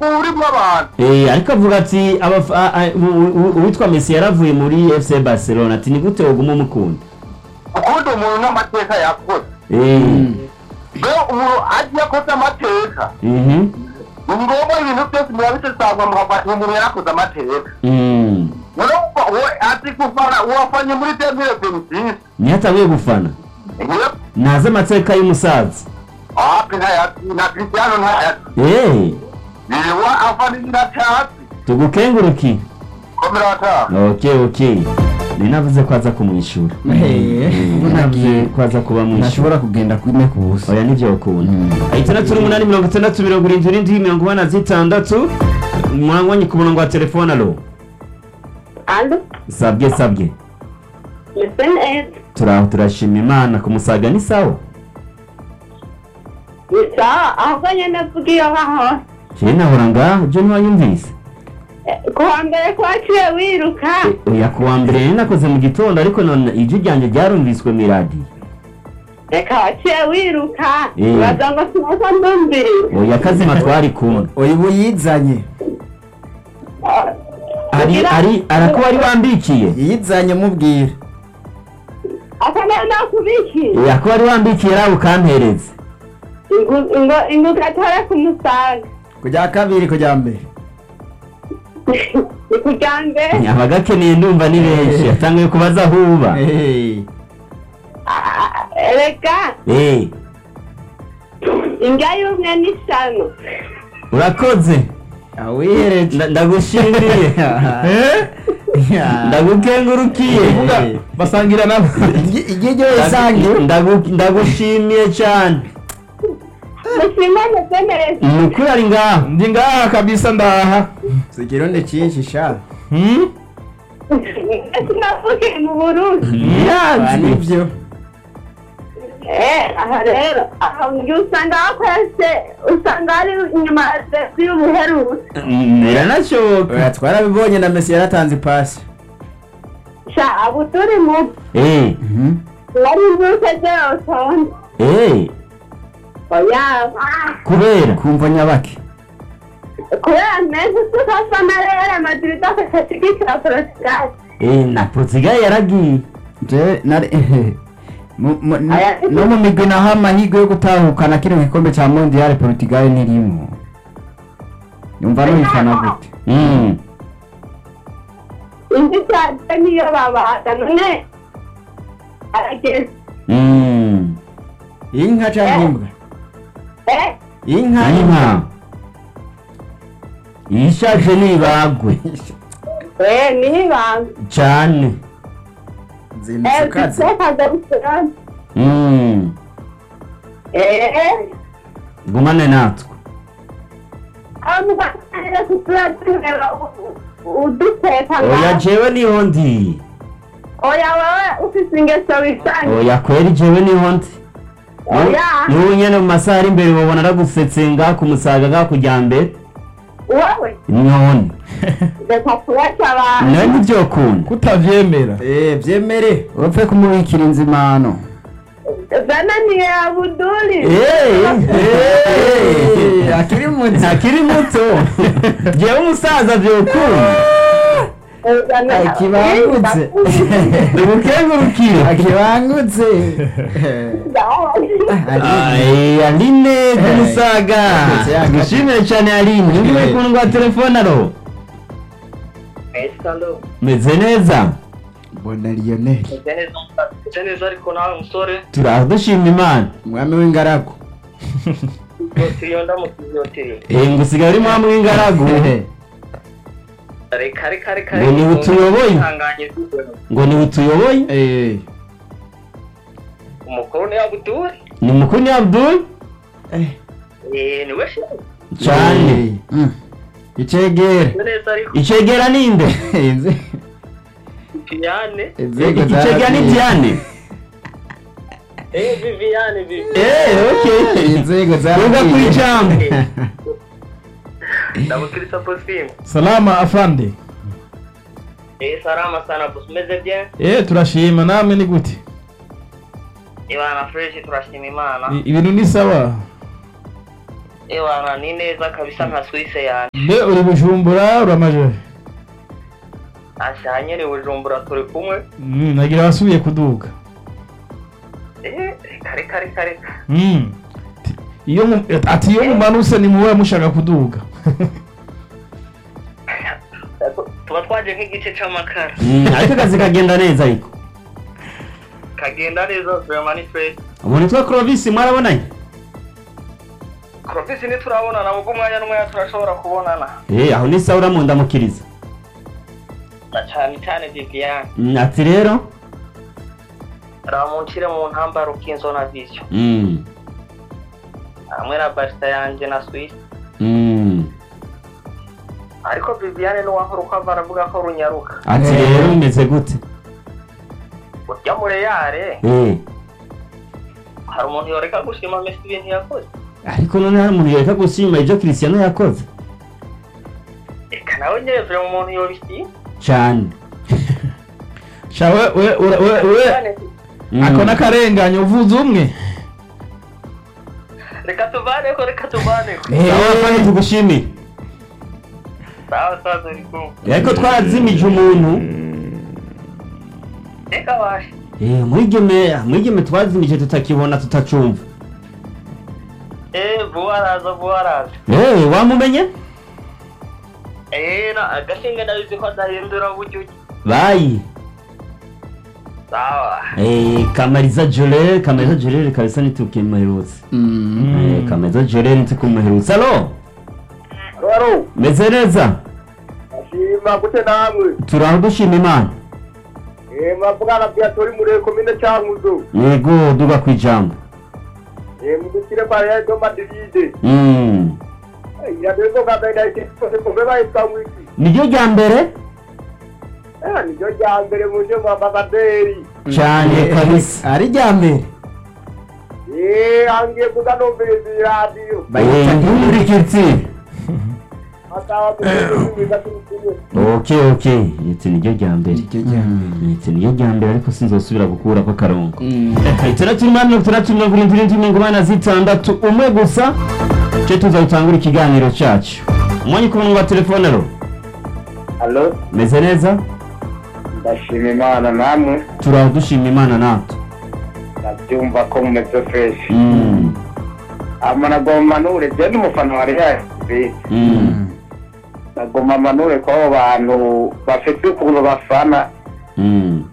urimo abantu Eh, ariko avuga ati abafa- a- a- u- u- uwitwa Messi yaravuye muri FC Barcelona ati ni gute woguma umukunda ukunda umuntu n'amateka yakoze Eh, rero umuntu agiye akoze amateka mhm, ni ngombwa ibintu byose murabisesangwa mukafata umuntu yarakoze amateka mm. urumva uwo azi gufana uwafanye muri demire benitisi niho atanguye gufana ntazi amateka y'umusaza api ntayazi na cristiano ntayazi Eh, niwe afana nyiracatsi tugukenguruki komera wataha okay okay ni navuze ko aza kumwishura Eh, ubu ntagiye ko aza kuba mwishura ntashobora kugenda kune ku busa oya nivyo ukunda itandatu n'umunani mirongo itandatu mirongo irindwi irindwi mirongo ine na zitandatu mwangwanyi ku murongo wa telefone alo Alo, sabwe sabwe mese neza. turaho turashima imana ku musaga ni sawa Ni sawa, ahubwo nyene mvuga iyo hahora. jewe nahora ngaho jo ntiwanyumvise Eh, Ku wa mbere kwaciye wiruka. Eh, oya ku wa mbere rero nakoze mu gitondo ariko none ijwi ryanjye ryarumviswe mu iradiyo Reka waciye wiruka. Eh. Uraza ngo sinoza ndumviriza. oya kazima twari kumwe oya ubu yizanye ari ari arakuba ari wambikiye yizanye mubwira Asa nayo nakubikiye. oya kuba ari wambikiye rawe ukampereza Ingu- ingo- Ingo gatore ku musaga. kujya kabiri kujya mbere Ni kuja mbere. abagakeneye ndumva ni benshi atanguye kubaza aho uba Eh, Ah, Reka, Eh, indya y'umwe n'isano. urakoze awihereje Nda- ndagushimiye Ya. ndagukengurukiye Eh. basangira nabo igihe isange Ndagu- ndagushimiye cyane Musimane zemereza. ni ukuri ari ngaho ndi ngaha kabisa ndaha si ikirundi cyinshi sha Hmm? Sinavukiye mu Burundi. Ah, ntiyanzi nibyo Eh, aha rero aha njye usanga hakwese usanga ari inyuma y'ubuherutse biranashoboka Oya, twarabibonye na mesi yaratanze ipasi sha abo turi mu Eh, wari imbuto zose eh, oya ah, kubera kumva nyabake kubera neza tukafana rero madrid akashigikira portugal Eh, na portugal yaragiye Je- nari- mu- mu- n- Aya- no mu migwi naho amahirwe yo gutahukana kino gikombe cya mondial portugal ntirimo yumva nuyifana gute Mm. indi cyane niyo babaga none arageze Mm. inka cyangwa imbwa eh inka inka ishaje nibagwe eh nibanga cyane zindutse eh ukaze tutakaza rusana Mm. eh gumane natwe abantu bakanira kutureba uduteka oya jewe niho ndi oya wowe ufite ingeso wisange oya kweri jewe niho ndi oya n'ubu nyene mu masaha ari imbere babona aragusetse nga ku musaga nga kujya mbere wowe none reka kubaca abantu nawe ntibyokunda kutavyemera eh byemere urapfe kumubikira inzimano zananiye abuduri Eh, akiri muto akiri muto jewe umusaza vyokunda akibangutse ubukengurukire akibangutse Ay, aline kumusaga dushimire cyane aline ngi bari ku rwa telefone aro meze neza mbona lionel Ese neza ariko nawe musore turaho dushima imana umwami w'ingaragu iyo ndamutiyoteye Eh, ngo usigaye uri mwami w'ingaragu reka reka reka Ngo ni utuyoboye. ihanganye ngo ni utuyoboye Eh, umukuru ni abuduri ni mukuru ni abdul eh, eh niwe shefu cyane eh, mm. icegere Ese neza ariko icegera ninde Inze- Viviane inzego icegera ni zarateye. diane eh Viviane Viviane eh okay inzego tuga ku zarateye. ijambo ndamukirisa posime salama afande eh salama sana boss umeze bien eh turashima namwe ni gute ibana fresh turashima imana I- ibintu ni sawa ewana ni neza kabisa nka swise yanjye mbe uri bujumbura uramaje asha nyene bujumbura turi kumwe Mm, nagira wasubiye kuduga eh kare kare kare Mm. Ti- iyo mu- ati iyo mumanutse ni muwe mushaka kuduga tuba twaje nk'igice c'amakara Mm, ariko akazi kagenda neza ariko kagenda neza vraiment ni fresh ubu nitwa Clovis mwarabonanye Clovis ntiturabonana ubwo umwanya n'umwanya turashobora kubonana eh aho ni sawa uramundamukiriza na cane cane Viviane Mm, ati rero ramuncire mu ntambaro k'inzo na vision Mm, hamwe na barista yanje na Swiss mm. ariko Viviane n'uwankuru ko ava aravuga ko runyaruka ati Eh. rero bimeze gute urya mureyare eh hari umuntu yoreka gushima Messi ibintu yakoze ariko none hari umuntu yereka gushima ibyo Cristiano yakoze eka nawe nyene vure umuntu yobishima cyane sha we we we we- we Mm. ako n'akarengane uvuze umwe reka tuvaneko reka tuvaneko sawa kandi tugushimire sawa sawa turi kumwe ariko twarazimije umuntu reka washe eh mwigeme mwigeme twazimije tutakibona tutacumva eh vuba araza vuba araza eh wamumenye eh na agashinge ndabizi ko adahindura uburyo bayi sawa eh kamariza jole kamariza jole kabisa nitukimuherutse eh kamariza jole nitukimuherutse alo rero meze neza ashima gute namwe turaho dushima imana eh mavugana bya tori muri komine cyanguzo yego duga ku ijambo eh mudukire kwa Real de Madrid mm. eh ya dezo kabenda iki ko beba ikamwiki niryo rya mbere eh ni ryo rya mbere mu nje mu ambasaderi cyane kabisa ari rya mbere eh angiye kuga nombereza radio bayita ntumurikitsi atawa tumiga tumwe ok ok iti niryo rya mbere iryo rya mbere iti niryo rya mbere ariko sinzosubira gukura ko karongo itandatu n'umunani mirongo itandatu mirongo irindwi n'indwi mirongo inani na zitandatu umwe gusa cyo tuza gutangura ikiganiro cyacu umwanya ku murongo wa telefone ro Allo meze neza ndashima imana namwe turaho dushima imana natwe ndabyumva ko mumeze fresh Mm, ama nagomba manure je n'umufana wa Real Madrid mm, nagomba manure ko abo bantu bafite ukuntu bafana mm.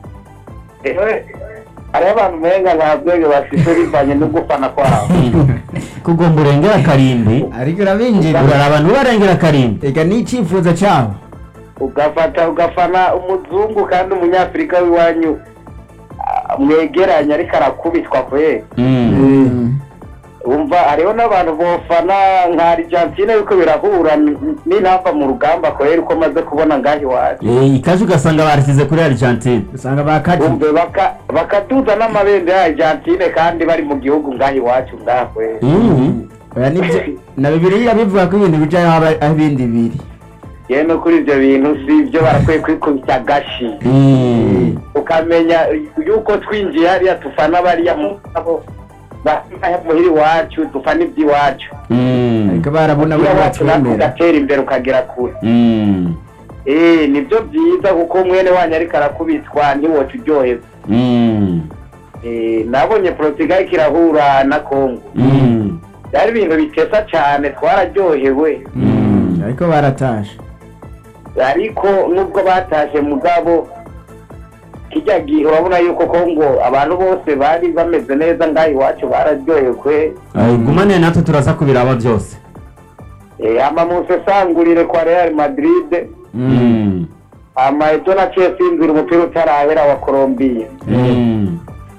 ehe hariho abantu umenga nta bwenge bafite bivanye no gufana kwabo kugomba urengera karimbi ariko urabinjira uraraba ntubarengera karimbi reka ni icyifuzo cyabo ugafata ugafana umuzungu kandi umunyafurika w'iwanyu ah, mwegeranye ariko arakubitwa kwe Mm, umva hariho n'abantu bofana nka argentine yuko birahura n- n'intamba mu rugamba kwera uko maze kubona ngaho iwacu eh, ikaje ugasanga barashyize kuri argentine usanga bakaji umve baka- bakaduza n'amabendera ya argentine kandi bari mu gihugu ngaho iwacu ngaho kwera Mm, oya nibyo na bibiliya bivuga ko ibintu bijayo haba aho ibindi biri yewe no kuri ibyo bintu si ibyo barakwiye kwikubita agashi mm. ukamenya yuko twinjiye hariya tufana bariya mugabo muhira iwacu dufana iby'iwacu Mm, ariko barabona buri iwacu natwe batwemera ugatera imbere ukagera kure mm, eh nibyo byiza kuko mwene wanyu ariko arakubitwa ntiwoca uryoherwa mm, eh nabonye portugal kirahura na congo mm, byari ibintu bitesa cyane twararyohewe mm. ariko baratashe ariko nubwo batashe mugabo kijya gihe urabona yuko kongo abantu bose bari bameze neza ngaho iwacu bararyohewe Ay, gumane natwe turaza kubiraba byose Eh, ama musesangurire kwa real madrid Mm, ama ejo naciye sinzira umupira utarahera wa colombiya mm.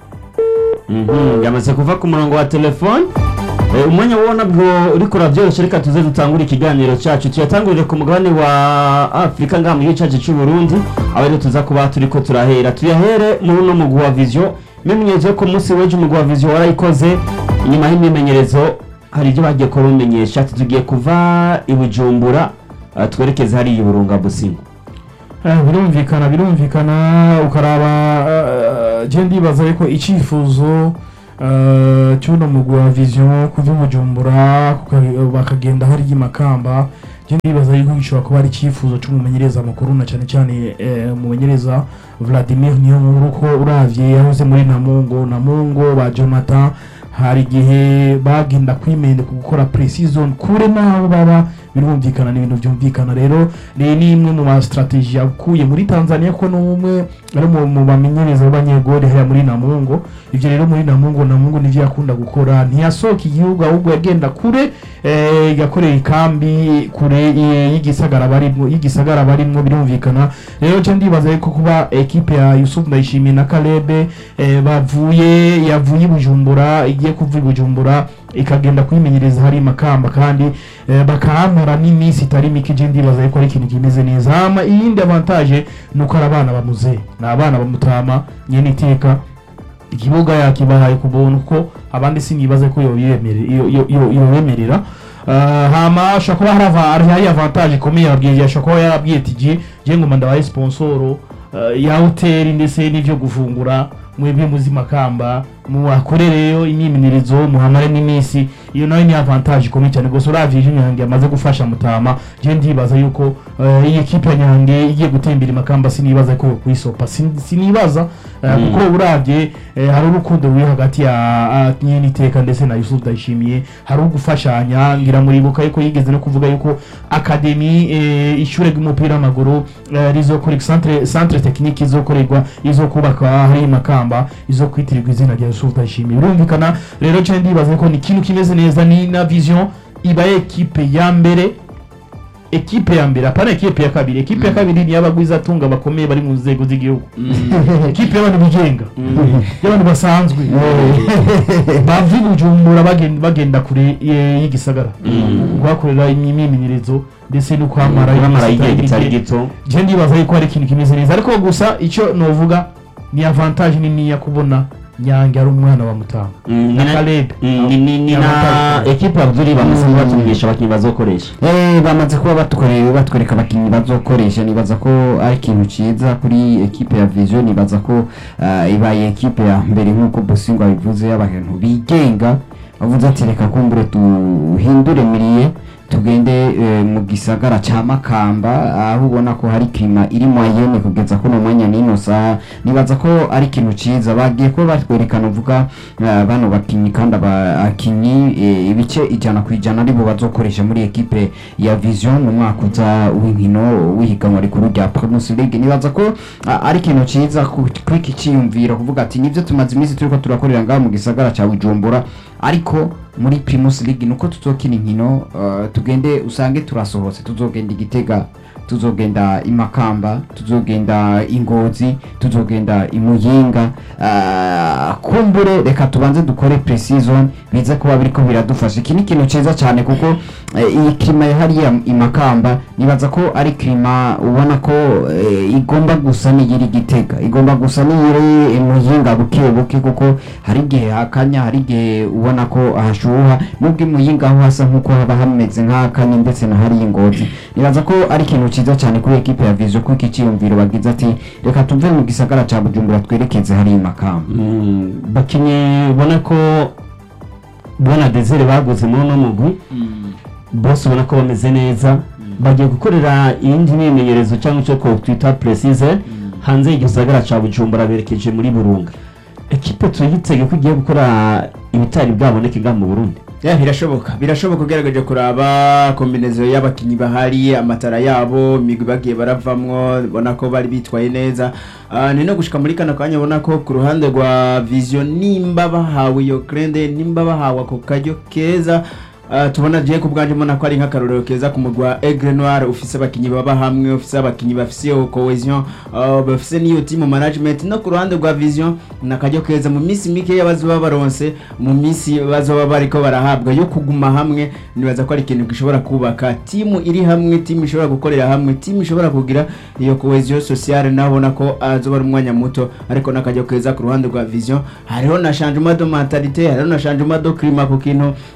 Mhm, yamaze kuva ku murongo wa telefone Eh, umwanya wabona bwo uriko urabyoroshye reka tuze dutangure ikiganiro cyacu tuyatangurire ku mugabane wa afurika ngaha mu gihugu cyacu cy'u burundi aho rero tuza kuba turiko turahera tuyahere muri uno mugwi wa vision imyimenyerezo yo ku munsi w'ejo umugwi wa vision warayikoze inyuma y'imyimenyerezo hari ibyo bagiye kurumenyesha ati tugiye kuva i bujumbura eh, twerekeze hariya i burunga busingo Eh, birumvikana birumvikana ukaraba eh, je ndibaza yuko icyifuzo eh, cyuno mugwi wa vision kuva i bujumbura kuka- bakagenda hariya i makamba je ndibaza yuko gishobora kuba ari icyifuzo c'umumenyereza mukuru na cyane cyane eh, umumenyereza vladimir niyonkuru ko uravye yahoze muri namungo namungo ba jonathan hari igihe bagenda kwimende ku gukora pre-season kure n'aho baba birumvikana ni ibintu byumvikana rero ni ni imwe mu ma strategy yakuye muri Tanzania ko n'umwe ari mu mu bamenyereza b'abanyegori haya muri Namungo ivyo rero muri Namungo Namungo nivyo yakunda gukora ntiyasohoka igihugu ahubwo yagenda kure eh, yakoreye ikambi kure eh, y'igisagara barimwo y'igisagara barimwo birumvikana rero cyo ndibaza yuko kuba ekipe ya Yusuf Ndayishimiye na Kalebe eh, bavuye yavuye i Bujumbura igiye kuva i Bujumbura ikagenda kwimenyereza hari makamba kandi eh, bakahamara n'iminsi itari mike je ndibaza yuko ari ikintu kimeze neza hama iyindi avantage ni uko ari abana bamuze ni abana bamutama nyene iteka ikibuga yakibahaye ku buntu ko abandi sinibaze ko yoyemerera yo- yo- yo- yobemerera Uh, hama ashobora kuba hari ava- hari hari avantage ikomeye yabwiye ashobora kuba yarabwiye ati je je ngoma ndabaye sponsoro uh, ya hoteli ndetse n'ivyo gufungura mwebwe muzi makamba muhakorereyo imyimenyerezo muhamare n'iminsi iyo nayo ni avantage ikomeye cyane gusa uravye ivyo nyange amaze gufasha mutama je ndibaza yuko uh, iyi ekipe ya nyange igiye gutembera imakamba sinibaza ko kuyisopa Sin- sinibaza uh, Mm. kuko uravye eh, hari urukundo ruri hagati ya ah, nyene iteka ndetse na Yusuf Ndayishimiye hari ugufashanya ngira muribuka yuko yigeze no kuvuga yuko akademi eh, ishure ry'umupira w'amaguru eh, rizokora centre centre technique izokorerwa izokubaka hari makamba izo kwitirirwa izina rya Yusuf Ndayishimiye birumvikana rero cyane ndibaza ko ni ikintu kimeze neza ni na vision iba ekipe ya mbere ekipe ya mbere apana ekipe ya kabiri ekipe ya kabiri ni y'abagwiza atunga bakomeye bari mu nzego z'igihugu ekipe y'abantu bigenga y'abantu basanzwe bava i bujumbura bagenda, bagenda kure eh, y'igisagara guhakorera imyimenyerezo ndetse no kwamara bamara igihe iminsi kitari itari mike. gito je ndibaza yuko hari ikintu kimeze neza ariko gusa icyo novuga ni avantage niniya kubona nyange ari umwana wa mutanga Mm, ni na na- Caleb Mm, ni ni ni na Avantage. ekipe abduri bamaze batumenyesha abakinnyi bazokoresha Eh, bamaze kuba batwereka batwereka abakinnyi bazokoresha nibaza ko ari ikintu ciza kuri ekipe ya vision nibaza ko ah, ibaye ekipe ya mbere nk'uko bosingo abivuze y'abantu bigenga bavuze ati reka kumbure duhindure miriye tugende eh, mu gisagara ca makamba aho ubona ko hari klima iri moyenne kugeza kuno mwanya n'ino saha nibaza ko ari ikintu ciza bagiye kuba batwerekana uvuga ah, bano bakinyi kandi abakinyi eh, ibice ijana ku ijana aribo bazokoresha muri ekipe ya vision mu mwaka uza w'inkino w'ihiganwa rikuru rya primus league nibaza ko ah, ari ikintu ciza ku- kuri iki ciyumviro kuvuga ati nivyo tumaze iminsi turiko turakorera ngaha mu gisagara ca bujumbura ariko muri primus league nuko tuzokina inkino ah, tugende usange turasohotse tuzogenda igitega tuzogenda imakamba tuzogenda ingozi tuzogenda imuyinga ah, kumbure reka tubanze dukore pre-season bize kuba biriko biradufasha iki ni ikintu ciza cyane kuko eh, iyi klima ya hariya imakamba nibaza ko ari klima ubona ko eh, igomba gusa n'iyiri gitega igomba gusa n'iyiri imuyinga buke buke kuko hari igihe hakanya hari igihe ubona ko hashuha nubwo imuyinga aho hasa nk'uko haba hameze nk'akanya ndetse na hariya ingozi nibaza ko ari ikintu ciza cyane kuri ekipe ya vizo kuko iki ciyumviro bagize ati reka tuve mu gisagara ca bujumbura twerekeze hariya imakamba Mm, bakinnyi ubona ko bona desire baguze muri uno mugwi bose ubona ko bameze neza bagiye gukorera iyindi myimenyerezo cyangwa icyo twita precise hanze y'igisagara ca bujumbura berekeje muri burunga ekipe tuyitege ko igiye gukora ibitari bwaboneke ngaha mu burundi ya birashoboka birashoboka ugerageje kuraba kombinezo y'abakinnyi bahari amatara yabo imigwi bagiye baravamwo ubona ko bari bitwaye neza Ah, ni no gushika muri kano kanya ubona ko ku ruhande rwa vision nimba bahawe iyo krende nimba bahawe ako karyo keza Ah, tubona je ku bwanje mbona ko ari nk'akarorero keza ku mugwi wa Aigle Noir ufise abakinyi baba hamwe ufise abakinyi bafise iyo cohesion ah, bafise n'iyo team management no ku ruhande rwa vision nakaryo keza mu minsi mike y'abazoba baronse mu minsi bazoba bariko barahabwa yo kuguma hamwe nibaza ko ari ikintu gishobora kubaka timu iri hamwe timu ishobora gukorera hamwe timu ishobora kugira iyo cohesion sociale nabona ko azoba ari umwanya muto ariko nakaryo keza ku ruhande rwa vision hariho na changement de mentalité hariho na changement de climat ku kintu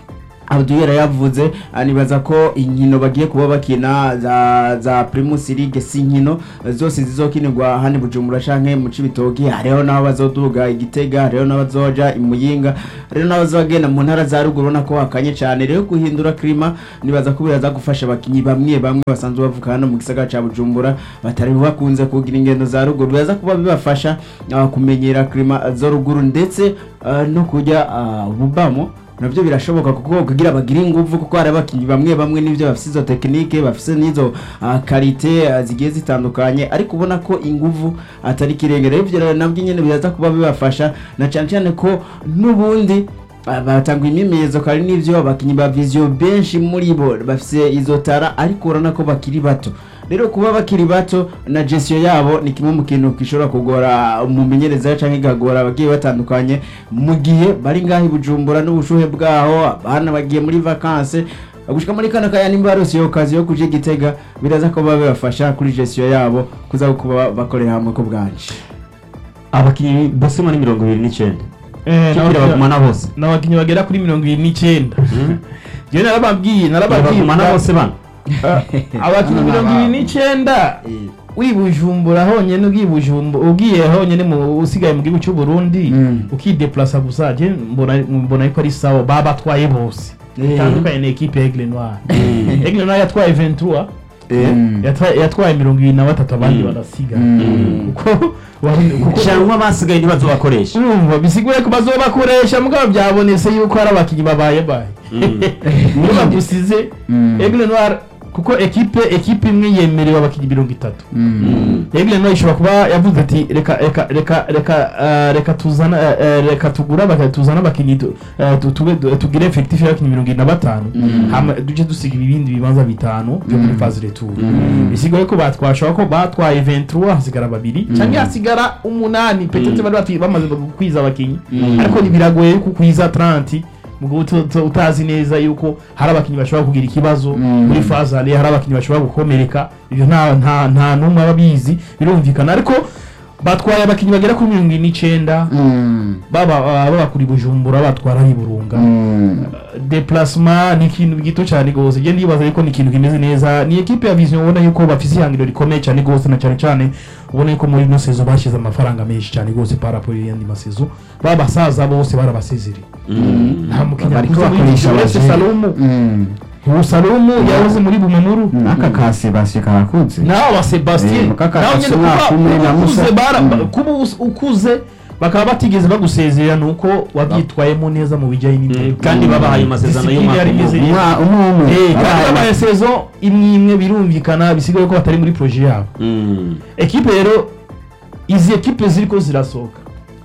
Abdul yavuze anibaza ko inkino bagiye kuba bakina za za Primus League si inkino zose zizokinirwa hano i Bujumbura canke mu Cibitoke hariho n'aho bazoduga igitega hariho n'abazoja imuyinga hariho n'abazogenda mu ntara za ruguru ubona ko hakanye cyane rero guhindura klima nibaza ko biraza gufasha abakinyi bamwe bamwe basanzwe bavuka hano mu gisagara ca Bujumbura batari bakunze kugira ingendo za ruguru biraza kuba bibafasha ah, kumenyera klima zo ruguru ndetse ah, no kujya ah, bubamo nabyo birashoboka kuko kugira bagire ingufu kuko hari abakinnyi bamwe bamwe n'ibyo bafite izo tekinike bafite n'izo ah, karite ah, zigiye zitandukanye ariko ubona ko ingufu atari kirengera ibyo rero nabyo nyine biraza kuba bibafasha na cyane cyane ko n'ubundi ah, batanga imyimenyerezo kandi n'ibyo abakinnyi ba viziyo benshi muri bo bafite izo tara ariko urabona ko bakiri bato rero kuba bakiri bato na gestiyo yabo ni kimwe mu kintu gishobora kugora umumenyereza cyangwa igagora abagiye batandukanye mu gihe bari ngaho i bujumbura n'ubushuhe bwaho abana bagiye muri vakanse gushika muri kano kanya nimba barose iyo kazi yo kuja igitega biraza ko baba bibafasha kuri gestiyo yabo kuza kuba bakorera hamwe ko bwanje abakinnyi bose muri mirongo ibiri n'icyenda Eh, kibwira n'abakinnyi- bagumana bose n'abakinnyi bagera kuri mirongo irindwi n'icyenda njyewe narababwiye narababwiye bagumana bose bana abakinnyi mirongo irindwi n'icyenda wibujumbura honyine ugiye bujumbura ugiye honyine mu usigaye mu gihugu cy'u Burundi Mm. ukideplasa gusa je mbona mbona ko ari sawa babatwaye bose bitandukanye na equipe ya Aigle Noir Aigle Noir yatwaye 23 yatwaye yatwaye mirongo irindwi na batatu abandi Mm. barasiga Mm. kuko kuko- cyangwa basigaye ntibazobakoresha urumva bisiguye ko bazobakoresha mugabo byabonetse yuko hari abakinnyi babaye baye niyo bagusize Mm. Aigle Noir kuko ekipe ekipe imwe yemerewe abakinnyi mirongo itatu Mm. Aigle Noir ishobora kuba yavuze ati reka reka reka reka eh, reka tuzana eh, eh, reka tugure abakinnyi tuzana abakinnyi tu- eh, tu- tube- tu- tugire effectif y'abakinnyi mirongo irindwi na batanu Mm. hama duce dusiga ibindi bibanza bitanu byo muri Mm. phase retour Mm. bisigaye ko batwashobora ko batwaye 23 hasigara babiri Mm. cyangwa hasigara umunani petete bari bati- bamaze kwiza abakinnyi Mm. ariko ntibiragoye yuko kwiza 30 mugo utu- utu- utazi neza yuko hari abakinnyi bashobora kugira ikibazo Mm. muri fazale hari abakinnyi bashobora gukomereka ibyo nta nta nta n'umwe aba abizi birumvikana ariko batwaye abakinnyi bagera kuri mirongo ine n'icyenda Mm. baba baba kuri bujumbura batwara ari burunga Mm. deplasma ni ikintu gito cyane rwose njye ndibaza yuko ni ikintu kimeze neza ni ekipe ya vision ubona yuko bafite ihangiro rikomeye cyane rwose na cyane cyane ubona yuko muri ino sezo bashyize amafaranga menshi cyane rwose paraporo y'andi masezo ba basaza bose barabasezereye nta mukinnyi Bariko akuze muri bakoresha vision uretse abaje- salumu Mm. ubu salumu yahoze muri bumamuru n'aka ka sebastien karakunze nawe wa sebastien Eh, mukaka nawe nyine Kasumwa kuba kumwe na ukuze Musa. bara Mm. kuba us- ukuze bakaba batigeze bagusezerera ni uko wabyitwayemo neza mu bijyanye n'intego kandi babahaye amasezerano Discipline yari imeze y'umwaka neza. umwe umwe Eh, kandi Abaye- babaye sezo imwe imwe birumvikana bisigaye ko batari muri proje yabo Mm. ekipe rero izi ekipe ziriko zirasohoka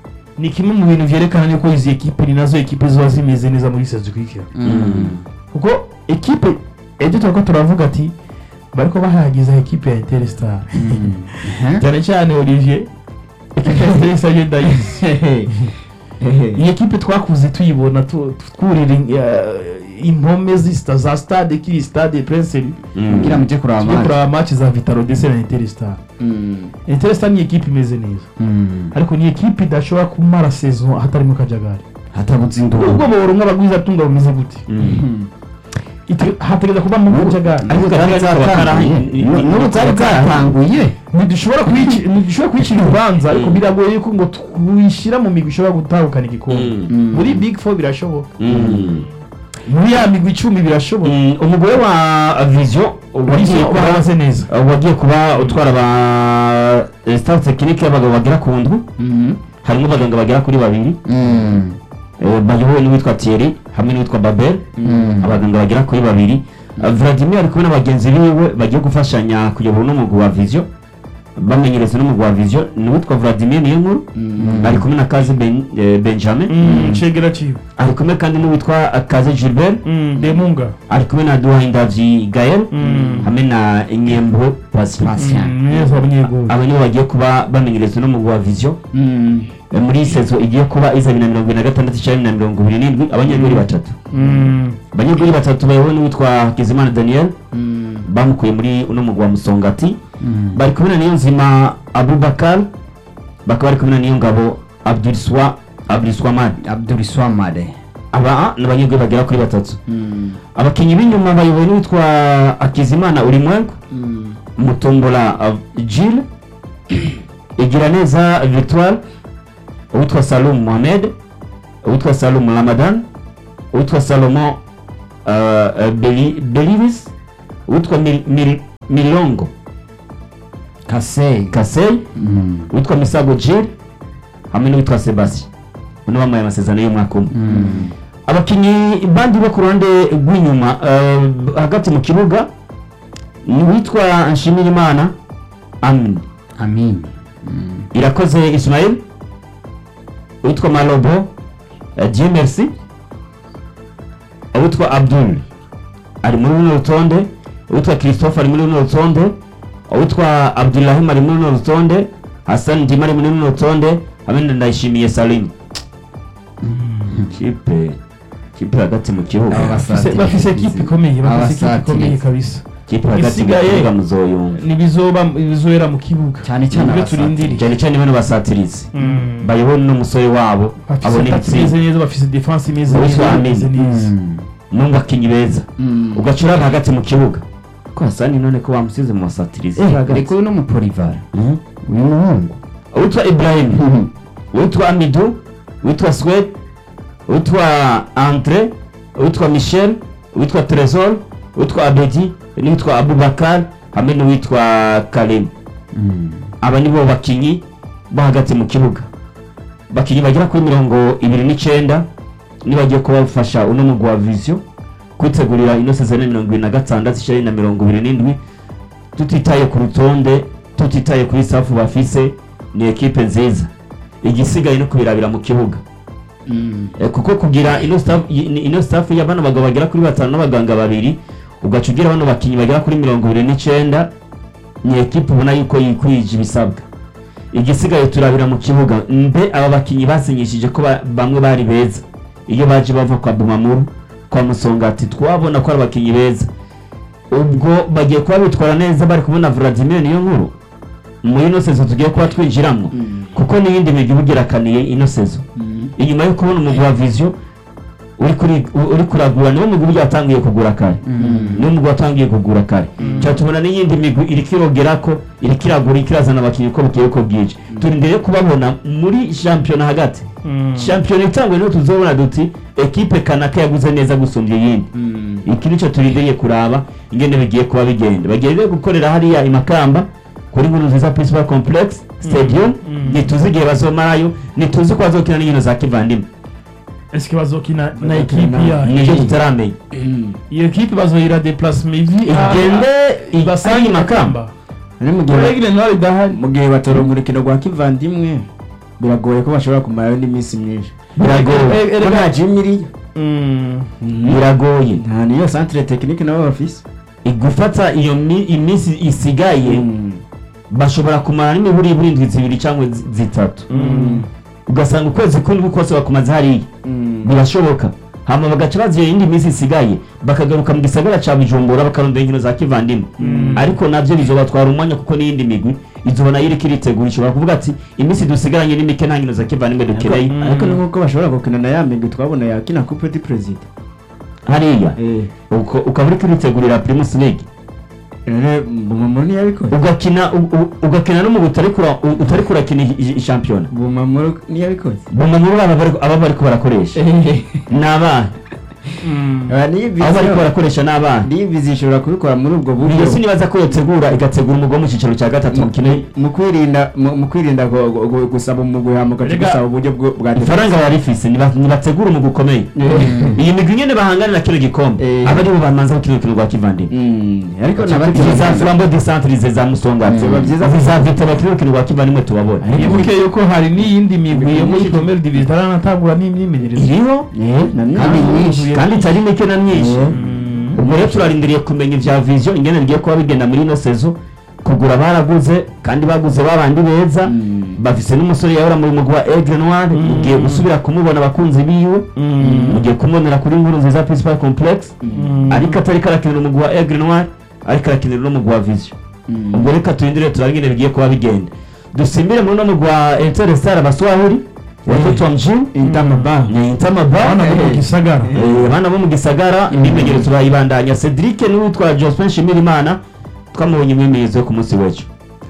ni kimwe mu bintu vyerekana yuko izi ekipe ni nazo ekipe ziba zimeze neza muri sezo ikurikira Mm. kuko ekipe ejo turako turavuga ati bariko bahagiza ekipe ya interstar Mm. Eh? cyane cyane olivier ekipe ya interstar yo ndayizi iyi ekipe twakuze tuyibona tu- twurira eh, impome z'ista- za stade kiri stade prince Mm. kugira mujye kuraba tujye match. kuraba match za vitaro ndetse na interstar Mm. interstar ni ekipe imeze neza Mm. ariko ni ekipe idashobora kumara saison hatarimo kajagari hatabuze ubwo induru boro nk'abagwiza tunga bumeze gute Mm. Ite- hategereza kubamo kajagari ariko Ariko zari zari zatanguye zatanguye. Nu- n'ubu zari zatanguye ntidushobora kuyici- ntidushobora kuyicira urubanza ariko Mm. biragoye yuko ngo tuyishyira mu migwi ishobora gutahukana igikombe Mm. Mm. muri big four birashoboka Mm. muri ya migwi icumi birashoboka Mm, umugore wa vision wagiye Vision kuba bahagaze neza wagiye kuba utwara ba eh, staff tekinike y'abagabo bagera ku ndwi Mm. harimo abaganga bagera kuri babiri Mm. eh, bayobowe n'uwitwa Thierry hamwe n'uwitwa Babel Mm. abaganga bagera kuri babiri Uh, Vladimir ari kumwe n'abagenzi biwe bagiye gufashanya kuyobora n'umugwi wa vision bamenyereza n'umugwi wa vision n'uwitwa Vladimir niyo nkuru Mm. ari kumwe na Kaze ben, eh, Benjamin Mm, cegera ciwe ari kumwe kandi n'uwitwa uh, Kaze Gilbert Mm, demunga ari kumwe na Duhayindavyi Gael Mm. hamwe na Nyembwe Patient Patient. Mm, neza abanyeguru aba nibo bagiye kuba bamenyerezwa n'umugwi wa vision Mm. Eh, muri sezo igiye kuba iza bibiri na mirongo ibiri na gatandatu cyangwa bibiri na mirongo ibiri n'indwi abanyeguri batatu Mm, abanyeguri batatu bayobowe n'uwitwa Hakizimana Daniel Mm. bamukuye muri uno mugwi wa Musongati Mm. bari kumwe na Niyonzima Abubakar bakaba bari kumwe na Niyongabo Abduriswa Abduriswamad Abdul Swamade aba ni abanyegwe bagera kuri batatu abakinnyi b'inyuma bayobowe n'uwitwa akizimana urimwengu mutombola uh, Gilles Igiraneza Victoire uwitwa Salum Mohamed uwitwa Salum Ramadan uwitwa Salomon uh, uh, Beli- Belivis uwitwa Mil- Mil- Milongo Kasei Kasey uwitwa Misago Gilles hamwe n'uwitwa Sebastien bano bambaye amasezerano y'umwaka umwe abakinnyi bandi bo ku ruhande rw'inyuma uh, hagati mu kibuga ni uwitwa Nshimirimana Amin Amin irakoze Ismail uwitwa Malobo uh, Dieu merci uwitwa Abdul ari muri runo rutonde uwitwa Christophe ari muri runo rutonde uwitwa Abdulrahim ari muri runo rutonde Hassan Ndima ari muri runo rutonde hamwe na Ndayishimiye Salim kipe kipe hagati mu kibuga Aba basa- Bafise- bafise ekipe ikomeye bafise ekipe Abasatirizi. ikomeye kabisa kipe hagati mu Isigaye- kibuga muzoyumva nibizoba bizohera mu kibuga Cyane cyane Nibyo abasatirizi. turindiriye cyane cyane bano basatirizi Mm. bayobowe n'umusore wabo bafise abona attaque imeze ibitsinda neza bafise defense imeze Uwitwa neza Amin. imeze neza mu bakinnyi beza ugaca uraba hagati mu kibuga ko hasani none ko bamusize mu basatirizi hagati ariko uyu ni umupolivara Mhm. uyu muhungu uwitwa Ibrahim uwitwa Amidu uwitwa Swed uwitwa Andre uwitwa Michel uwitwa Tresor uwitwa Abedi n'uwitwa Abubakar hamwe n'uwitwa Karim aba ni bo bakinnyi bo hagati mu kibuga bakinnyi bagera kuri mirongo ibiri n'icyenda nibagiye kuba bafasha uno mugwi wa vision kwitegurira ino sezone mirongo ibiri na gatandatu ishirini na mirongo ibiri n'indwi tutitaye ku rutonde tutitaye kuri safu bafise ni ekipe nziza igisigaye no kubirabira mu kibuga Eh, kuko kugira ino staff i- ino staff ya bano bagabo bagera kuri batanu n'abaganga babiri ugaca ugira bano bakinnyi bagera kuri mirongo ibiri n'icyenda ni ekipe ubona yuko yikwije ibisabwa igisigaye turabira mu kibuga mbe aba bakinnyi basinyishije ko ba- bamwe bari beza iyo baje bava kwa Bumamuru kwa Musongati twabona ko ari abakinnyi beza ubwo bagiye kuba bitwara neza bari kubona Vladimir niyo nkuru muri ino sezo tugiye kuba twinjiramo kuko n'iyindi migi uba ugerakaniye ino sezo inyuma yo kubona umugwi wa vision uri kuri uri kuragura niwo mugwi burya watangiye kugura kare niwo mugwi watangiye kugura kare cyane tubona n'iyindi migwi iri kirogera ko iri kiragura iri kirazana abakinnyi uko bukeye uko bwije turindiriye kubabona muri shampiyona hagati shampiyona itangwe niho tuzobona duti ekipe kanaka yaguze neza gusumbya iyindi iki nicyo turindiriye kuraba ingene bigiye kuba bigenda bagiye rero gukorera hariya i Makamba kuri nkuru nziza principal complex stadium ntituzi igihe bazomarayo ntituzi ko bazokina n'inkino za kivandimwe eske bazokina na ekipe yayo nibyo tutaramenya iyo ekipe bazoyira deplacement ivi igende ibasange i Makamba ari mu gihe Regire ntwari idahari mu gihe batoronka urukino rwa kivandimwe biragoye ko bashobora kumarayo n'iminsi myinshi biragoye Eh, eh, ko nta jimu iriyo Mm. biragoye nta niyo centre technique nabo bafise gufata iyo mi- iminsi isigaye bashobora kumara n'imiburi burindwi zibiri cyangwa zi- zitatu ugasanga ukwezi kumwe kose bakumaze hariya birashoboka hama bagaca baziye iyindi minsi isigaye bakagaruka mu gisagara ca bujumbura bakarondera inkino za kivandimwe ariko navyo bizobatwara umwanya kuko n'iyindi migwi izoba nayo iriko iritegura ishobora kuvuga ati iminsi dusigaranye ni mike nta nkino za kivandimwe dukeneye ariko ni nk'uko bashobora gukina na ya migwi twabona yakina coupe du president hariya uko- ukaba uriko uritegurira primus league rero bumamuru ntiyabikoze ugakina u- u- ugakina n'umugwi utari kura- u- utari kurakina i- i- ishampiyona bumamuru ntiyabikoze bumamuru aba bari- aba bariko barakoresha ni abana abo bariko barakoresha ni abana niyivizi ishobora kubikora muri ubwo buryo iyo sinibaza ko yotegura igategura umugwi wo mu cyiciro cya gatatu mukino mu kwirinda mu mu kwirinda gu- gu- gu- gusaba umugwi hama ugaca Erega- gusaba uburyo bwo- bwa ifaranga barifise niba- nibategura umugwi ukomeye iyi migwi nyene bahangane na kino gikombe Eh. aba aribo bamanza gukina urukino rwa kivandimwe Mm, ariko izi za nabati flambo de centre izi za musongati Biba byiza izi za vita bakina urukino rwa kivandimwe tubabona ibuke yuko hari n'iyindi migwi yo muri promere division itaranatangura n'imyimenyerezo iriho kandi nyinshi kandi itari mike na myinshi ubwo rero turarindiriye kumenya ibya vision ingene bigiye kuba bigenda muri ino sezo kugura baraguze kandi baguze babandi beza Mm. bafise n'umusore yahora mu mugwi wa Aigle Noir ugiye gusubira kumubona abakunzi biwe ugiye kumubonera kuri nkuru nziza principal complex ariko atari karakinira umugwi wa Aigle Noir ariko arakinira n'umugwi wa vision ubwo reka turindire turabe ingene bigiye kuba bigenda dusimbire muri uno mugwi wa Etincelle Star abaswahili watoto wa mjini Intamaba. ni Intamaba abana bo mu Eh, gisagara Eh, abana bo mu gisagara imyimenyerezo bayibandanya cedric n'uwitwa jospin nshimirimana twamubonye imyimenyerezo yo ku munsi w'ejo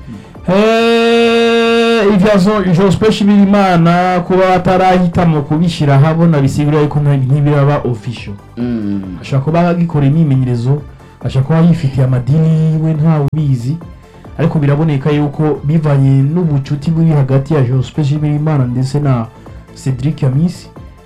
Eh, ivyazo jospesh birimana kuba batarahitamo kubishyira ahabona bisigura yuko nta- ntibiraba official Mm. ashobora kuba agikora imyimenyerezo ashobora kuba yifitiye amadini yiwe ntawe ubizi ariko biraboneka yuko bivanye n'ubucuti buri hagati ya jospesh birimana ndetse na cedric yamisi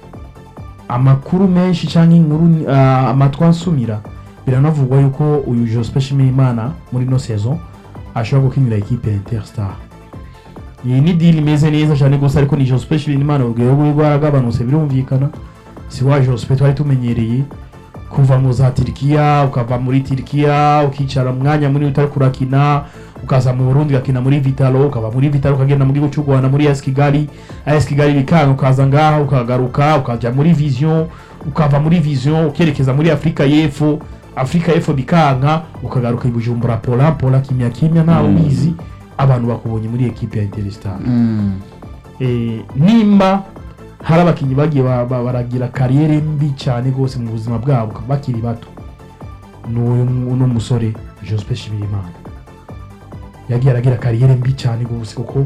amakuru menshi cyangwa inkuru ah, amatwi ansumira biranavugwa yuko uyu jospesh birimana muri ino saison ashobora gukinira ikipe ya interstar iyi ni dili imeze neza cyane gusa ariko ni jospesh birimana urugero rwe rwaragabanutse birumvikana si wa jospe twari tumenyereye kuva mu za tirikiya ukava muri tirikiya ukicara umwanya munini utari kurakina ukaza mu burundi ugakina muri vitalo ukava muri vitalo ukagenda mu gihugu cy'u rwanda muri as kigali as kigali bikanga ukaza ngaha ukagaruka ukajya muri vision ukava muri vision ukerekeza muri afurika y'epfo afurika y'epfo bikanka ukagaruka i bujumbura pola pola kimya kimya ntawe Mm. ubizi abantu bakubonye muri ekipe ya interstar Mm. eh, nimba hari abakinnyi bagiye ba- ba- baragira kariyeri mbi cyane rwose mu buzima bwabo bakiri bato n'uyu uno musore joseph shimirimana yagiye aragira kariyeri mbi cyane rwose kuko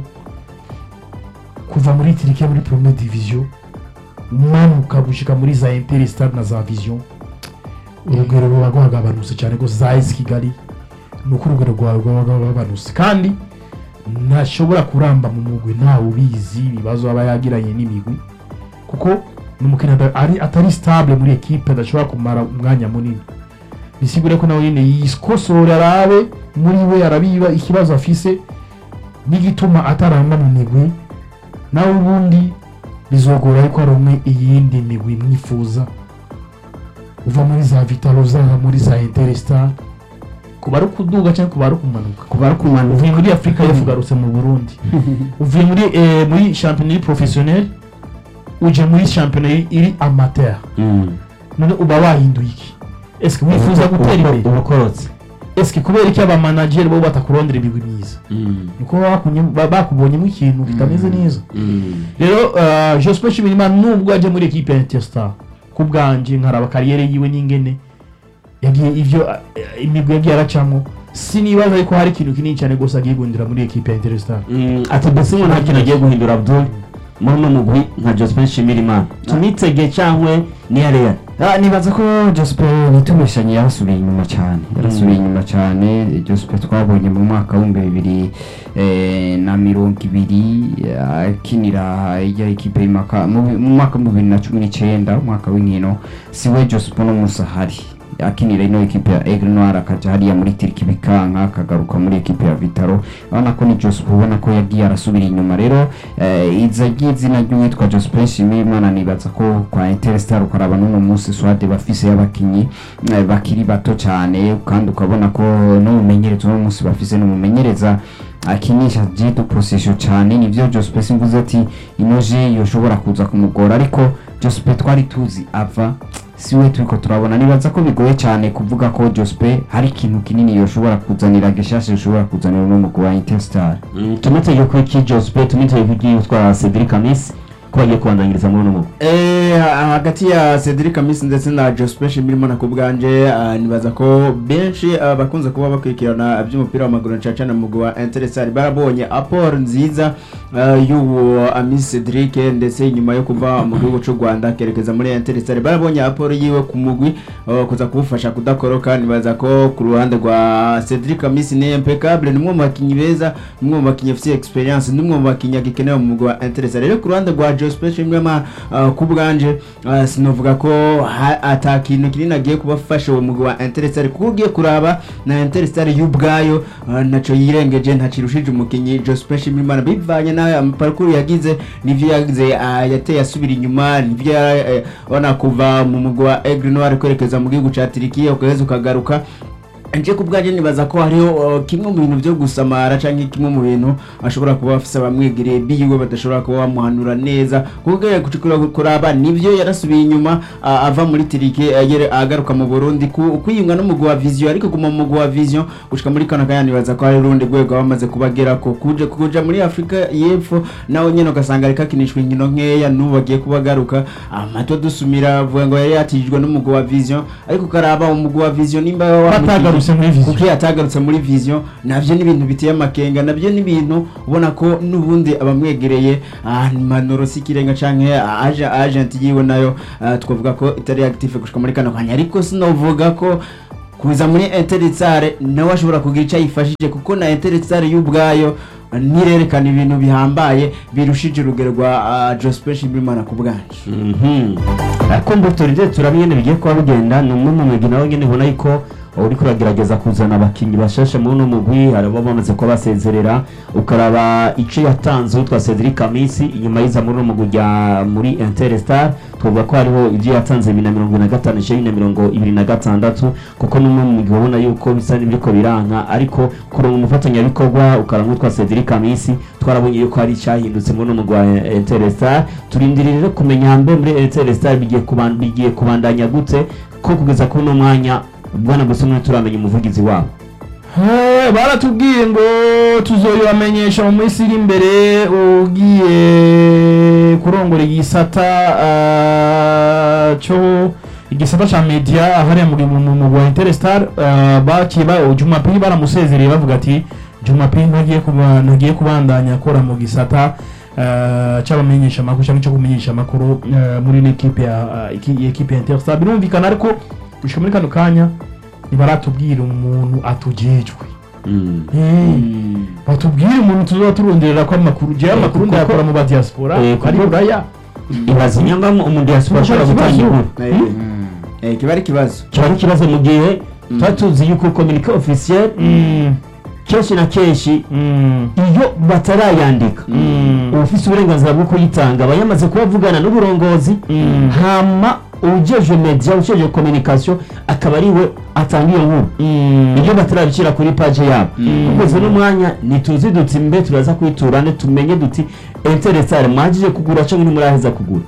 kuva muri tirikiya muri prome division umanuka gushika muri za interstar na za vision urugero ruba rwagabanutse cyane rwose za esi kigali ni uko urugero rwawe rwaba rwagabanutse kandi ntashobora kuramba mu mugwi ntawe ubizi ibibazo aba yagiranye n'imigwi kuko ni umukinnyi ada- ari- atari stable muri ekipe adashobora kumara umwanya munini bisigure ko nawe nyine yikosora arabe muri we arabiba ikibazo afise n'igituma ataramba mu migwi nawe ubundi bizogora ariko hari umwe iyindi migwi mwifuza uva muri za vitalo zaha muri za interstar kuba ari ukuduga cyangwa kuba ari ukumanuka kuba ari kumanuka uvuye muri afurika y'epfo ugarutse mu burundi uvuye muri eh, muri shampiyona iri professionnel uje muri shampiyona iri- iri amateur none uba wahinduye iki eske wifuza gutera imbere ubukorotse eske kubera iki abamanageri bo batakurondera imigwi myiza niko bakunye- ba- bakubonyemo ikintu kitameze neza rero uh, joseph shimirimana nubwo aje muri ekipe ya interstar ku bwanje nkaraba kariyeri yiwe n'ingene yagiye ivyo uh, imigwi yagiye aracamo sinibaza ariko hari ikintu kinini cyane rwose agiye guhindura muri ekipe ya interstar ati mbese ngo nta kintu agiye guhindura abdul muri uno mugwi nka jospin nshimirimana tumwitege cyangwa niya real Ah, nibaza ko jospe nitubeshanye yarasubiye inyuma cyane yarasubiye inyuma cyane jospe twabonye mu mwaka w'ibihumbi bibiri eh, na mirongo ibiri eh, akinira ijya ekipe y'imaka mu bi- mu mwaka w'ibihumbi bibiri na cumi n'icyenda umwaka w'inkino siwe jospe uno munsi ahari akinira ino ekipe ya Aigle Noir akaja hariya muri Tiriki bikanka akagaruka muri ekipe ya Vitaro urabona ko ni Joseph ubona ko yagiye arasubira inyuma rero eh, iza ry'izina ry'uwitwa Joseph Nshimiyimana nibaza ko kwa Interstar ukaraba n'uno munsi swade bafise y'abakinyi eh, bakiri bato cyane kandi ukabona ko n'umumenyereza uno munsi bafise n'umumenyereza akinisha jitu position cyane nivyo Joseph simvuze ati inoje yoshobora kuza kumugora ariko Joseph twari tuzi ava siwe turiko turabona nibaza ko bigoye cyane kuvuga ko Jospe hari ikintu kinini yoshobora kuzanira gishasha yoshobora kuzanira uno mugwi wa Interstar tumwitege ko iki jospin tumwitege ko iki yitwa cedric amis ko bagiye kubandanyiriza muri uno mugwi Eh, ha- hagati ya Cedric Amisi ndetse na Jospin Shimirimana ku bwanje ah, nibaza ko benshi ah, bakunze kuba bakurikirana iby'umupira w'amaguru na cacana mu mugwi wa Interstar barabonye apport nziza ah, y'uwo Amisi Cedric ndetse nyuma yo kuva mu gihugu cy'u Rwanda akerekeza muri Interstar barabonye apport yiwe ku mugwi ah, kuza kuwufasha kudakoroka nibaza ko ku ruhande rwa Cedric Amisi ni impeccable ni umwe mu bakinnyi beza ni umwe mu bakinnyi bafite experience ni umwe mu bakinnyi agikenewe mu mugwi wa Interstar rero ku ruhande rwa Jospin Shimirimana ah, ku bwanje ah, sinovuga ko ha- ata kintu kinini agiye kubafasha uwo mugwi wa Interstar kuko ugiye kuraba na Interstar y'ubwayo ah, ntaco yirengeje ntacirushije umukinyi Jospin Shimirimana bivanye na parcours yagize nivyo yagize ah, yateye asubira inyuma nivyo yara- eh, ona kuva mu mugwi wa Aigle Noir kwerekeza mu gihugu ca Turikiya ukageza ukagaruka nje ku bwanjye nibaza ko hariho uh, kimwe mu bintu byo gusamara cyangwa kimwe mu bintu ashobora kuba afise abamwegereye biwe badashobora kuba bamuhanura neza kuko ugiye gucukura kuraba nivyo yarasubiye inyuma uh, ava muri tirike agere agaruka mu Burundi ku- kwiyunga no mugwa vision ariko guma mu mugwa vision gushika muri kana kanya nibaza ko hari urundi rwego bamaze kubagera ko kuje kuja muri Afrika y'Epfo nawe nyene ugasanga ariko akinishwa inkino nkeya n'ubu bagiye kubagaruka amato dusumira avuga ngo yari yatijwe n'umugwa wa vision ariko ukaraba umugwa wa vision nimba wamukije- Batagarutse muri Vision. kuko iyo atagarutse muri vision navyo ni ibintu biteye amakenga navyo ni ibintu ubona ko n'ubundi abamwegereye ah, ni manoro si ikirenga canke ah, aje agent yiwe nayo ah, twavuga ko itari active gushika muri kano kanya ariko sinovuga ko kuza muri interitsare nawe ashobora kugira icyo ayifashije kuko na interitsare y'ubwayo ah, nirerekana ibintu bihambaye birushije urugero rwa uh, Joseph Bimana ku bwanje Mhm. ariko mbuturire turabiyene bigiye kuba bigenda ni umwe mu migwi nawe nyene ubona yuko uriko uragerageza kuzana abakinyi bashasha muri uno mugwi hari abo bamaze kuba basezerera ukaraba ico yatanze utwa Cedric Kamisi inyuma yiza muri uno mugwi rya muri Interstar twavuga ko hariho ivyo yatanze bibiri na mirongo ibiri na gatanu ishirini na mirongo ibiri na gatandatu kuko n'umwe mu mugwi ubona yuko bisa n'ibiriko biranka ariko kuronka umufatanyabikorwa ukaraba utwa Cedric Kamisi twarabonye yuko hari icyahindutse muri uno mugwi wa Interstar turindiriye rero kumenya mbe muri Interstar bigiye kuban- bigiye kubandanya gute ko kugeza kuri uno mwanya bwana gusumwe turamenya umuvugizi wabo Eh, baratubwiye ngo tuzoyibamenyesha mu minsi iri imbere ugiye kurongora igisata ah, cyo igisata ca media hariya mu mu- mu wa Interstar ah, bakiye ba Jumapili baramusezereye bavuga ati Jumapili ntagiye kuba ntagiye kubandanya akora mu gisata ah, c'abamenyesha amakuru cyangwa cyo kumenyesha amakuru ah, muri l'equipe ya ah, iki- equipe ya Interstar birumvikana ariko gushika muri kano kanya ntibaratubwira umuntu atujejwe batubwire umuntu tuzoba turonderera ko amakuru jewe Eh, amakuru kuko- ndayakora mu badiaspora Eh, kuko- ari buraya ibaza inyanga umuntu yasubira ashobora Kuko gutanga ikibazo- inkuru Eh, eh, kiba ari ikibazo kiba ari ikibazo mu gihe tuba tuzi yuko communique officiel kenshi na kenshi iyo batarayandika uba ufite uburenganzira bwo kuyitanga aba yamaze kubavugana n'uburongozi hama ujeje media ujeje communication akaba ari we atanga iyo nkuru iyo batarabishyira kuri page yabo kugeza n'umwanya ntituzi duti mbe turaza kwiturane tumenye duti interesare mwagije kugura cyangwa ntimuraheza kugura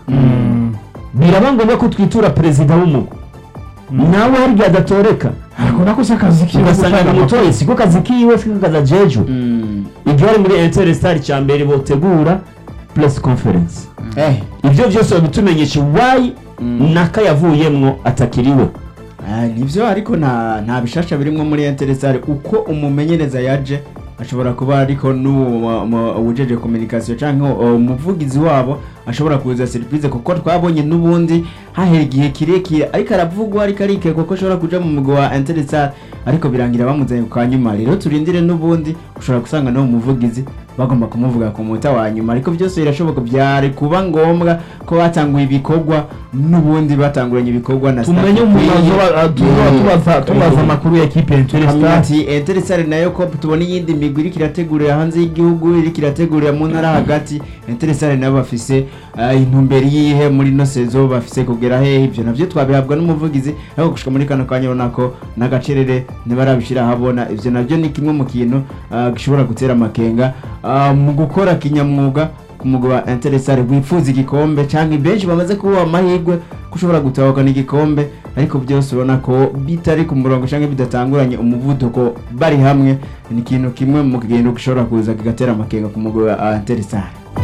biraba ngombwa ko twitura perezida w'umugo nawe hari igihe adatoreka ariko nako si akazi kiwe ugasanga gutanga umutoye siko kazi kiwe siko kazi ajejwe igihe ari muri interestar cya mbere botegura press conference eh ibyo byose babitumenyesha wayi naka yavuyemwo atakiriwe Ah, nivyo ariko nta nta bishasha birimwo muri interesare uko umumenyereza yaje ashobora kuba ariko n'uwujeje communication canke uh, umuvugizi wabo ashobora kuza surprise kuko twabonye n'ubundi hahera igihe kirekire ariko aravugwa ariko arike kuko ashobora kuja mu mugwi wa interesare ariko birangira bamuzanye ku kanyuma rero turindire n'ubundi ushobora gusanga no umuvugizi bagomba kumuvuga ku munota wa nyuma ariko byose birashoboka byari kuba ngombwa ko batanguye ibikorwa n'ubundi batanguranye ibikorwa na tumenye staff umuntu ikwiye. azoba- azoba tubaza tubaza amakuru ya equipe ya Tukamenya Interstar ati Interstar nayo ko tubona iyindi migwi iriko irategurira hanze y'igihugu iriko irategurira mu ntara hagati Interstar nabo bafise ah, intumbero yihe muri no sezo bafise kugera hehe ivyo navyo twabihabwa n'umuvugizi ariko gushika muri kano kanya urabona ko n'agacerere ntibarabishira habona ivyo navyo ni kimwe mu kintu ah, gishobora gutera amakenga ah, mu gukora kinyamwuga ku mugwi wa Interstar wifuza igikombe canke benshi bamaze kuba amahirwe ko ushobora gutahukana igikombe ariko byose ubona ko bitari ku murongo canke bidatanguranye umuvuduko bari hamwe ni ikintu kimwe mu kigendo gishobora kuza kigatera amakenga ku mugwi wa Interstar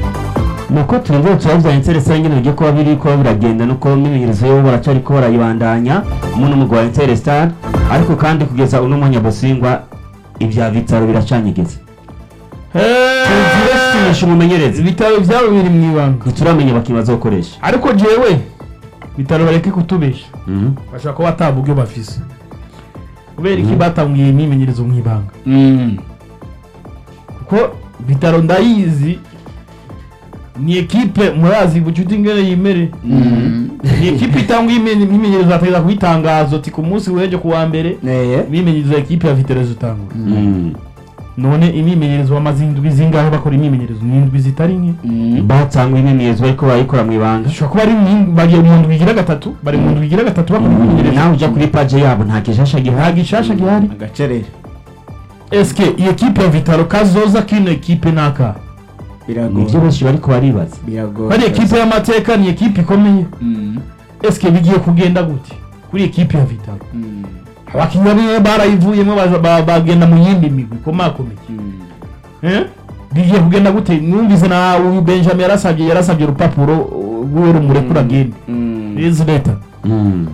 nuko turindire turabya interesare nyine bigiye kuba biri kuba biragenda nuko imyimenyerezo yo baracari ko barayibandanya muno mugwi wa interestar ariko kandi kugeza uno mwanya bosingwa ibya bitaro biracanyegeze turasinyisha umumenyereza ibitaro byabo biri mu ibanga ntituramenya abakinnyi bazokoresha ariko jewe bitaro bareke kutubesha bashobora kuba batavuga ibyo bafise kubera iki batangiye imyimenyerezo mu ibanga kuko bitaro ndayizi ni ekipe murazi bucuti ingene yimere ni ekipe itanga imyimenyerezo bategeza kuyitangaza ati ku munsi w'ejo ku wa mbere neye imyimenyerezo ya ekipe ya vitero zitangura none imyimenyerezo bamaze indwi zingahe bakora imyimenyerezo ni indwi zitari nke batanga imyemezo bariko barayikora mu ibanga bishobora kuba ari mu- bagiye mu ndwi igira gatatu bari mu ndwi igira gatatu bakora imyimenyerezo nawe uja kuri paje yabo nta gishasha nta gihari gishasha gihari agacerere eske iyi ekipe ya vitaro kazoza kino ekipe naka nivyo biragoye benshi bariko baribaza biragoye bari ekipe y'amateka ni ekipe ikomeye Mm, eske bigiye kugenda gute kuri ekipe ya vitaro mm, abakinnyi bamwe barayivuyemo baza- ba- bagenda mu yindi migwi ikomakomeye mm. Eh? bigiye kugenda gute numvise na uyu benjamin yarasabye yarasabye urupapuro uh, rw'uwo rumurekura agende Mm. izi leta Mm.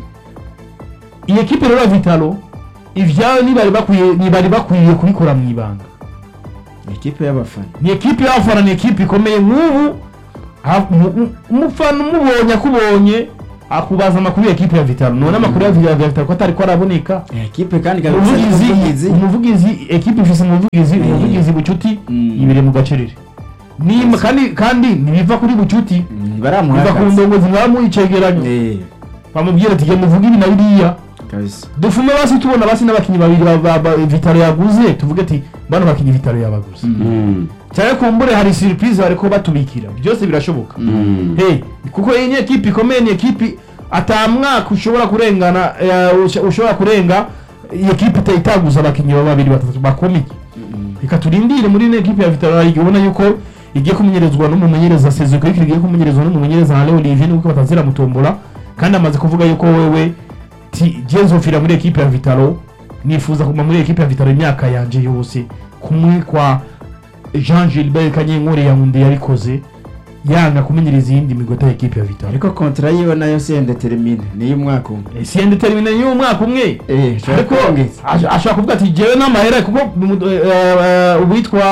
iyi ekipe rero ya vitalo ivyayo ntibari bakwiye ntibari bakwiye kubikora mu ibanga ikipe y'abafana ni ekipe y'abafana ni ekipe ikomeye nk'ubu ha- mu- mu- umufana umubonye akubonye akubaza amakuru ya ekipe ya vitalo none amakuru ya ya vitalo ko atari ko araboneka ikipe kandi kabisa umuvugizi umuvugizi umuvugizi ekipe ifise umuvugizi Mm. umuvugizi bucuti Mm. ibiri mu gacerere Ni- kandi kandi ntibiva kuri bucuti Mm, biva ku baramuhagaze ndongozi mwaba icegeranyo Eh, bamubwira ati genda uvuge ibi na biriya kabisa dufume basi tubona basi n'abakinnyi babiri ba- ba- ba- vitalo yaguze tuvuge ati bano bakinnyi vitalo yabaguze Mm. cyane kumbure hari surprise bariko batubikira byose birashoboka Mm. hey kuko iyi ni ekipe ikomeye ni ekipe ata mwaka ushobora kurengana eh, usha- ushobora kurenga iyi ekipe ita- itaguza abakinnyi ba babiri batatu bakomeye reka turindire muri ino ekipe ya vitalo igihe ubona yuko igiye kumenyerezwa n'umumenyereza sezuko ariko igiye kumenyerezwa n'umumenyereza nka leo olivier nuko batazira mutombora kandi amaze kuvuga yuko wewe ti jezofira muri ekipe ya vitalo nifuza kuguma muri ekipe ya vitalo imyaka yanje yose kumwe kwa jean gilbert kanyenkore yawundi yabikoze yanga kumenyereza iyindi migota ya ekipe ya vitalo ariko kontra yiwe nayo si indetermine ni iy'umwaka umwe siyende termine y'umwaka umwe Eh, ashobora ariko kwongeza. ash- ashobora kuvuga ati jewe n'amahera kuko mu- eh, eh, uwitwa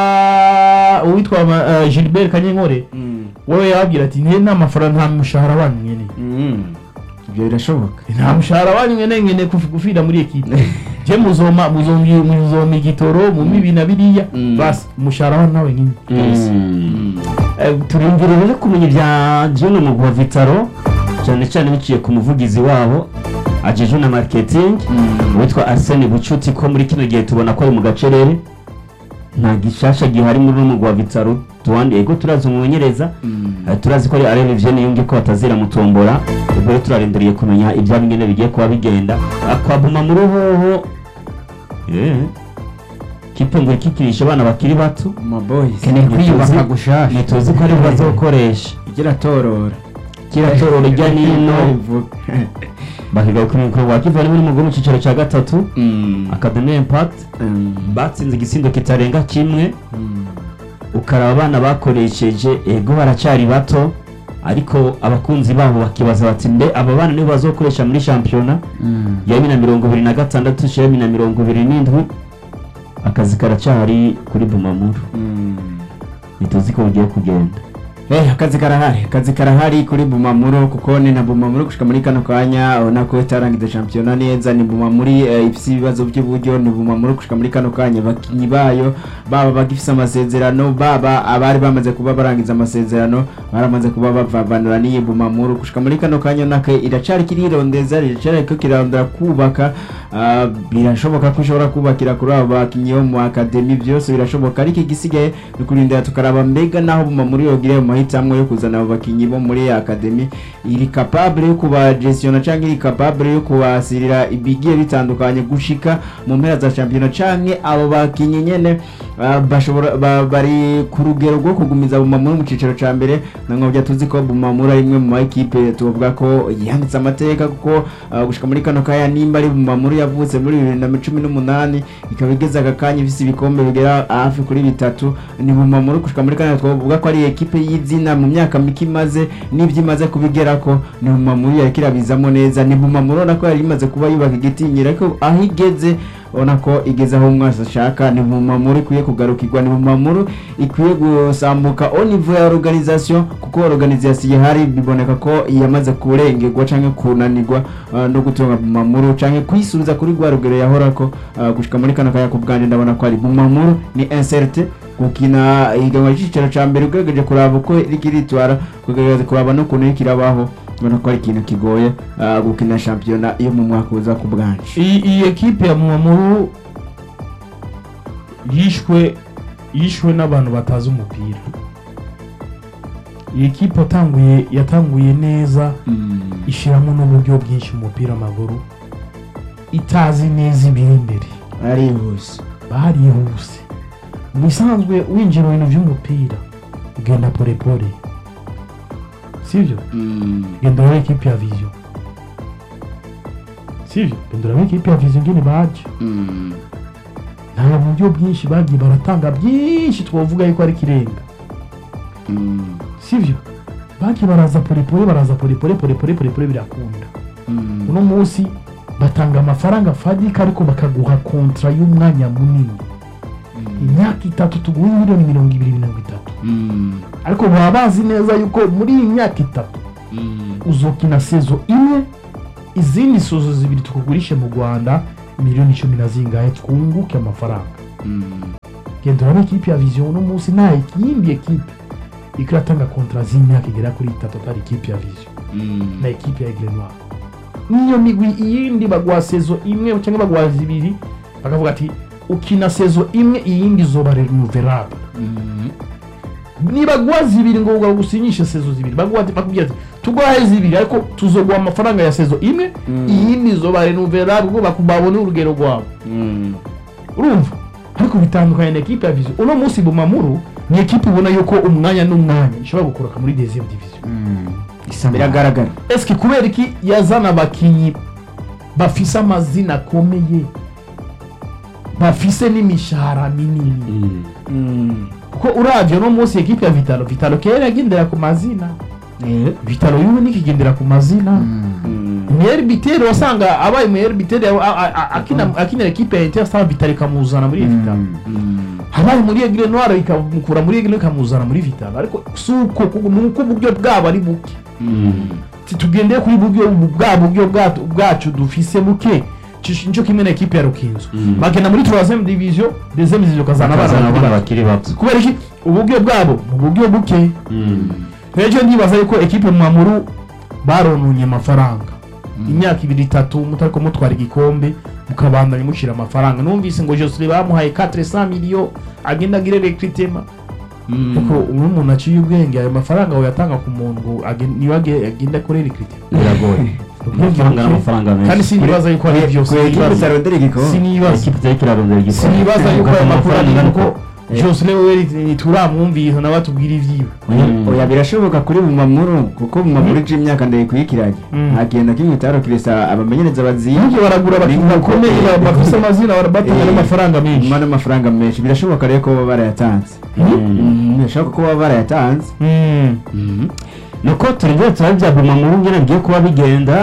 uwitwa ma- eh, gilbert kanyenkore Mm, wewe yababwira ati nte nta mafaranga nta mushahara wanyu mwene mm. ibyo birashoboka nta mushahara wanyu mwene mwene kufi- gufira muri ekipe je muzoma muzombi muzoma igitoro mu mibi na biriya Mm. basi umushahara wanyu nawe nyine Mm. Eh, turindire rero kumenya ibya Juno mugwi wa Vitaro cyane cyane biciye ku muvugizi wabo ajeje na marketing witwa Arsene Bucuti ko muri kino gihe tubona ko ari mu gacerere nta gishasha gihari muri uno mugwi wa Vitaro tuwandi ego turazi umumenyereza Mm. Eh, turazi ko ari Alain Vivienne yunge ko batazira mutombora ubwo rero turarindiriye kumenya ibya bingene bigiye kuba bigenda akwabuma muri hoho eh kipe ngo ikikirisha abana bakiri bato Ama boys keneye kwiyubaka Ntituzi- gushasha ntituzi ko ari bazokoresha igira torora kira toro rijya nino Ivuga. bahiga ku mukuru wa kiva muri mu mu cicaro cya gatatu Mm. Academy Impact Mm. batsinze igisindo kitarenga kimwe Mm. ukaraba abana bakoresheje ego baracyari bato ariko abakunzi babo bakibaza bati mbe aba bana nibo bazokoresha muri shampiyona ya bibiri na mirongo ibiri na gatandatu ya bibiri na mirongo ibiri n'indwi akazi karacyari kuri bumamuru Mm. ntituzi ko bugiye kugenda Eh, akazi karahari akazi karahari kuri bumamuro kuko ni na bumamuro gushika muri kano kanya ubona ko itarangiza shampiyona neza ni bumamuri eh, ifise ibibazo by'uburyo ni bumamuro gushika muri kano kanya abakinyi bayo baba bagifise amasezerano baba abari bamaze kuba barangiza amasezerano baramaze kuba bavanura n'iyi bumamuro gushika muri kano kanya nake iracari kirirondeza iracari ko kirarondera kubaka ah, birashoboka ko ushobora kubakira kuri abo bakinyi bo mu akademi byose birashoboka ariko igisigaye ni kurindira tukaraba mbega naho bumamuro yogire mu mahitamo yo kuzana abo bakinyi bo muri akademi iri capable yo kubagestiona canke iri capable yo kubasirira ibigiye bitandukanye gushika mu mpera za shampiyona canke abo bakinyi nyene ah, bashobora ba- bari ku rugero rwo kugumiza bumamuro mu cicaro ca mbere nankobya tuzi ko bumamuro ari imwe mu maekipe tuvuga ko yanditse amateka kuko ah, gushika muri kano kaya nimba ari bumamuro yavutse muri bibiri na cumi n'umunani ikaba igeze aka kanya ifise ibikombe bigera hafi kuri bitatu ni bumamuro gushika muri kano twavuga ko ari ekipe y'izina mu myaka mike imaze n'ibyo imaze kubigerako ni bumamuro yariko irabizamo neza ni bumamuro nako yari imaze kuba yubaka igitinyiro ariko aho igeze ubona ko igeze aho umwasi ashaka ni bumamuro ikwiye kugarukirwa ni bumamuro ikwiye gusambuka au niveau ya organisation kuko organisation ihari biboneka ko yamaze kurengerwa canke kunanirwa uh, no gutunga bumamuro canke kwisubiza kuri rwa rugero yahorako uh, gushika muri kano kaya ku bwanje ndabona ko ari bumamuro ni inserte gukina ihiganwa ry'icicaro ca mbere ugerageje kuraba uko rikiritwara kugerageza kuraba n'ukuntu iriko irabaho ubona ko ari ikintu kigoye uh, gukina shampiyona yo mu mwaka uza ku bwanje iyi iyi ekipe ya mwamuru yishwe yishwe n'abantu batazi umupira iyi kipe yatanguye yatanguye neza ishyiramo n'uburyo bwinshi mu mupira w'amaguru itazi neza ibiri imbere arihuse barihuse mu bisanzwe winjira mu bintu by'umupira ugenda polepole sibyo genda urebe ikipe ya viziyo sibyo genda urebe ikipe ya viziyo ngene baje nta buryo bwinshi bagiye baratanga byinshi twavuga yuko ari ikirenga sibyo bagiye baraza polepole baraza polepole polepole polepole birakunda uno munsi batanga amafaranga fadika ariko bakaguha kontra y'umwanya munini imyaka itatu tuguhe miliyoni mirongo ibiri mirongo itatu ariko baba bazi neza yuko muri iyi myaka itatu uzokina sezo imwe izindi sozo zibiri tukugurishe mu rwanda miliyoni cumi na zingahe twunguke amafaranga genda urabona ikipe ya viziyo uno munsi nta yindi ekipe iko iratanga kontra z'imyaka igera kuri itatu atari ikipe ya viziyo na ekipe ya aigle noir niyo migwi iyindi baguha sezo imwe cyangwa baguha zibiri bakavuga ati ukina sezo imwe iyindi izoba renouvelable nibaguha zibiri ngo bagusinyishe sezo zibiri baguha ati bakubwira ati tuguhaye zibiri ariko tuzoguha amafaranga ya sezo imwe iyindi izoba renouvelable ngo bakubabone urugero rwabo urumva ariko bitandukanye na ekipe ya viziyo uno munsi bumamuru ni ekipe ubona yuko umwanya n'umwanya ishobora gukoroka muri deuxième division biragaragara eske kubera iki yazana abakinyi bafise amazina akomeye bafise n'imishahara minini kuko uravye uno munsi ekipe ya vitalo vitalo kera yagendera ku mazina vitalo yubu nikigendera ku mazina Meyer Biteri wasanga abaye Meyer Biteri a- a- a- akina akina ekipe ya Interstar Vitalo ikamuzana muri Vitalo habaye muri Aigle Noir ikamukura muri Aigle ikamuzana muri Vitalo ariko suko nuko uburyo bwabo ari buke tugendeye kuri buryo bwa buryo bwacu bwacu dufise buke Cish- nico kimwe na ekipe ya Rukinzo bagenda muri 3ème division deuxième division kazana bakazana abana abana bakiri bakiri bato kubera iki uburyo bwabo mu buryo buke rero ndibaza yuko ekipe mwamuru barononye amafaranga imyaka ibiri itatu mutariko mutwara igikombe mukabandanya mushyira amafaranga numvise ngo josire bamuhaye 400 miliyo agenda agire recrutement kuko ubu umuntu aciye ubwenge ayo mafaranga uyatanga ku muntu ngo agen- niwe age- agenda akore recrutement biragoye amafaranga n'amafaranga kandi menshi sinibaza yuko ari byo kuri ekipe sinibaza zarondera igikombe sinibaza ikipe itari kirarondera igikombe sinibaza yuko ayo makuru ari Amafaranga kuko josire wewe ntituramwumvise nawe atubwira ibyiwe Mm. oya birashoboka kuri bumamuru kuko bumamuru ije imyaka ndayikurikiranye Mm. ntagenda kimwe itarokiresa abamenyereza baziye Burya baragura abakinnyi Ni- bakomeye ba- bafise amazina barabatanga Eh, n'amafaranga menshi nyuma n'amafaranga menshi birashoboka rero ko baba barayatanze Mm, birashoboka ko baba barayatanze Mm. nuko turengera turabya bumamuru ngene bigiye kuba bigenda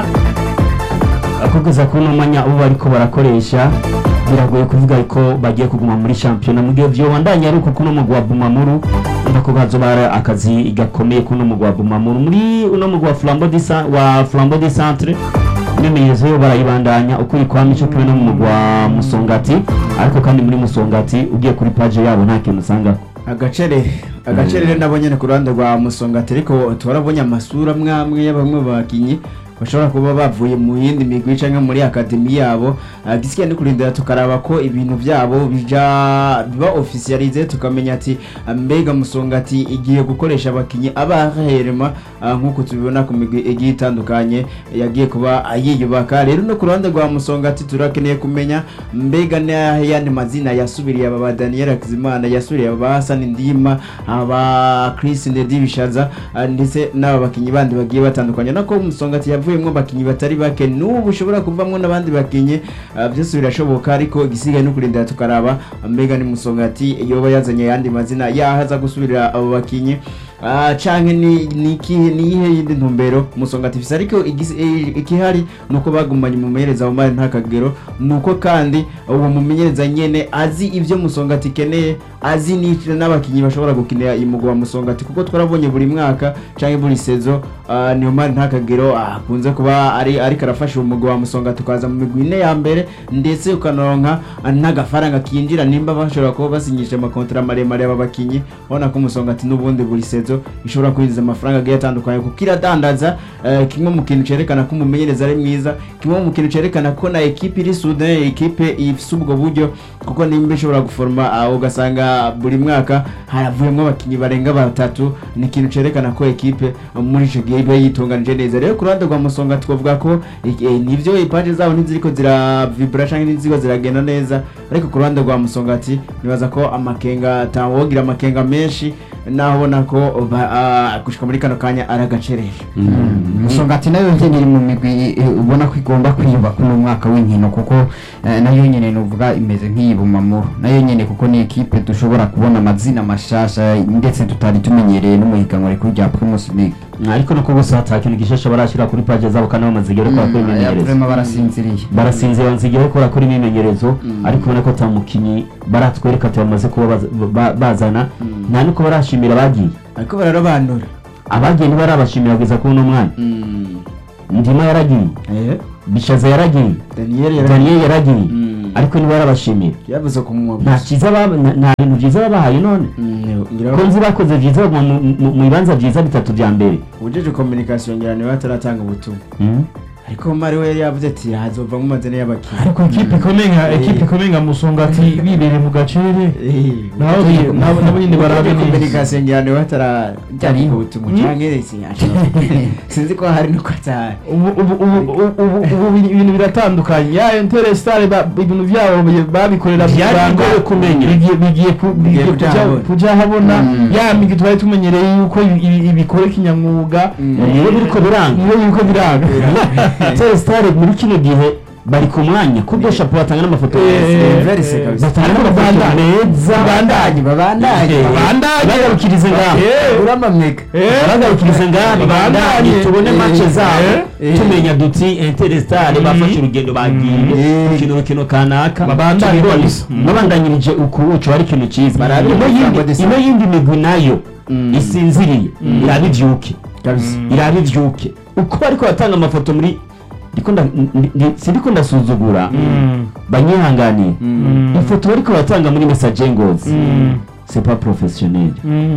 kugeza kuri uno mwanya abo bariko barakoresha biragoye kuvuga ko bagiye kuguma muri shampiyona mu gihe vyobandanya ari uko kuno mugwi wa bumamuru umva ko hazoba hari akazi gakomeye kuno mugwi wa bumamuru muri uno mugwi wa flambo di Sa- wa flambo di centre imyimenyerezo yo barayibandanya uko iri kwa mico kimwe no mu mugwi wa musongati ariko kandi muri musongati ugiye kuri page yabo nta kintu usangako agacere agacere rero nabo nyene ku ruhande rwa musongati ariko turabonye amasura amwe amwe ya bamwe mu bakinyi bashobora kuba bavuye mu yindi migwi canke muri akademi yabo Ah, gisigaye ni kurindira tukaraba ko ibintu vyabo bija biba officialize tukamenya ati ah, mbega musongati igiye gukoresha abakinyi abaherema ah, nk'uko tubibona ku migwi igiye itandukanye yagiye kuba yiyubaka rero no ku ruhande rwa musongati turakeneye kumenya mbega n'ayandi mazina yasubiriye aba ba Daniel Hakizimana yasubiriye aba ba Hassan Ndima aba Chris Ndedi Bishaza ah, ndetse n'aba bakinyi bandi bagiye batandukanye nako musongati yavuyemo abakinyi batari bake n'ubu ushobora kuvamwo n'abandi bakinyi ah, byose birashoboka ariko igisigaye no kurindira tukaraba mbega ni musongati yoba yazanye ayandi mazina yahaza gusubirira abo bakinyi Ah, canke ni ni iki ni iyihe yindi ntumbero musongati ifise ariko igisi- eh, ikihari nuko bagumanye umumenyereza Omar ntakagero nuko kandi uwo mumenyereza nyene azi ivyo musongati ikeneye azi ni- n'abakinyi bashobora gukinira iyi mugwa wa musongati kuko twarabonye buri mwaka canke buri sezo ah, ni Omar ntakagero akunze kuba ari ariko arafasha uwo mugwa wa musongati ukaza mu migwi ine ya mbere ndetse ukanoronka ah, n'agafaranga kinjira nimba bashobora kuba basinyisha amakontara maremare aba bakinyi ubona ko musongati n'ubundi buri sezo myimenyerezo ishobora kwinjiza amafaranga agiye atandukanye kuko iradandaza eh, kimwe mu kintu cerekana ko umumenyereza ari mwiza kimwe mu kintu cerekana ko na ekipe iri sude ekipe ifise ubwo buryo kuko nimba ishobora guforoma ah, ugasanga buri mwaka haravuyemo abakinnyi barenga batatu ni ikintu cerekana ko ekipe eh, muri ico gihe iba yitunganije neza rero ku ruhande rwa musonga twavuga ko eh, nivyo ipaje zabo ntiziriko ziravibra canke ntiziriko ziragenda neza ariko ku ruhande rwa musonga ati nibaza ko amakenga atawogira amakenga menshi naho ubona ko ba- ah, gushika muri kano kanya ari agaceresho musongati nayo nyene iri mu migwi eh, ubona ko igomba kwiyubaka uno mwaka w'inkino kuko eh, nayo nyene nuvuga imeze nk'iyibumamuro nayo nyene kuko ni ekipe dushobora kubona amazina mashasha ndetse tutari tumenyereye no mu higanwa rikuru rya Primus League ariko nuko bose hata kintu gishasha barashyira kuri paje zabo kandi bamaze igihe bakora kuri Mm, imyimenyerezo vraiment barasinziriye barasinze banze igihe bakora kuri imyimenyerezo ariko ubona ko ata mukinnyi baratwereka ati bamaze kuba baza- ba- bazana nta nuko barashimira abagiye ariko bararobanura abagiye ntibarabashimira kugeza kuri uno mwanya ndima yaragiye Eh, bishaza yaragiye daniel yari- daniel yaragiye Mm. ariko ntibarabashimira yavuze ku munwa nta cyiza baba- nta nta bintu byiza babahaye none Mm, ngira ko ngo nzi bakoze byiza mu- mu- mu mu bibanza byiza bitatu bya mbere ujeje communication ngira niwe ataratanga ubutumwa ariko mari we yari yavuze ati hazovamo amazina y'abakinnyi ariko ekipe ikomeye nka ekipe ikomeye nka musongati bibereye mu gacere Eh, nabo bi- nabo nabo nyine barabe ujeje neza communication ngira niwe ataratanga Byariho. ubutumwa canke resi sinzi ko hari nuko atari ubu ubu ubu ubu ubu ubu ibintu biratandukanye ya interestar ibintu byabo bi- babikorera Byari banga, bigoye kumenya. bigiye bigiye ku- bigiye kuja kuja- habona. kuja habona Mm. ya migi twari tumenyereye yuko ibi- ibi- ibikora kinyamwuga niyo biriko biranga niyo yuko biranga telesitare muri kino gihe bari ku mwanya kubwo shapo batanga n'amafoto Eh, meza verse kabisa batanga n'amafoto meza babandanye babandanye babandanye bagarukirize ngaho Eh. uramameka bagarukirize ngaho babandanye tubone Eh. mace zabo Eh. tumenya duti interestare bafashe urugendo bagiye Eh. gukina urukino kanaka Babandanye tubibone. kabisa. babandanyirije ukubuco ari ikintu cyiza Barabe ino amafaranga yindi desa. ino yindi migwi nayo Mm. isinziriye iraba ivyuke kabisa iraba ivyuke uko bariko batanga amafoto muri ndiko nda- ndi- ndi- sindiko ndasuzugura banyihanganiye ifoto bariko batanga muri message ngozi c'est pas professionnel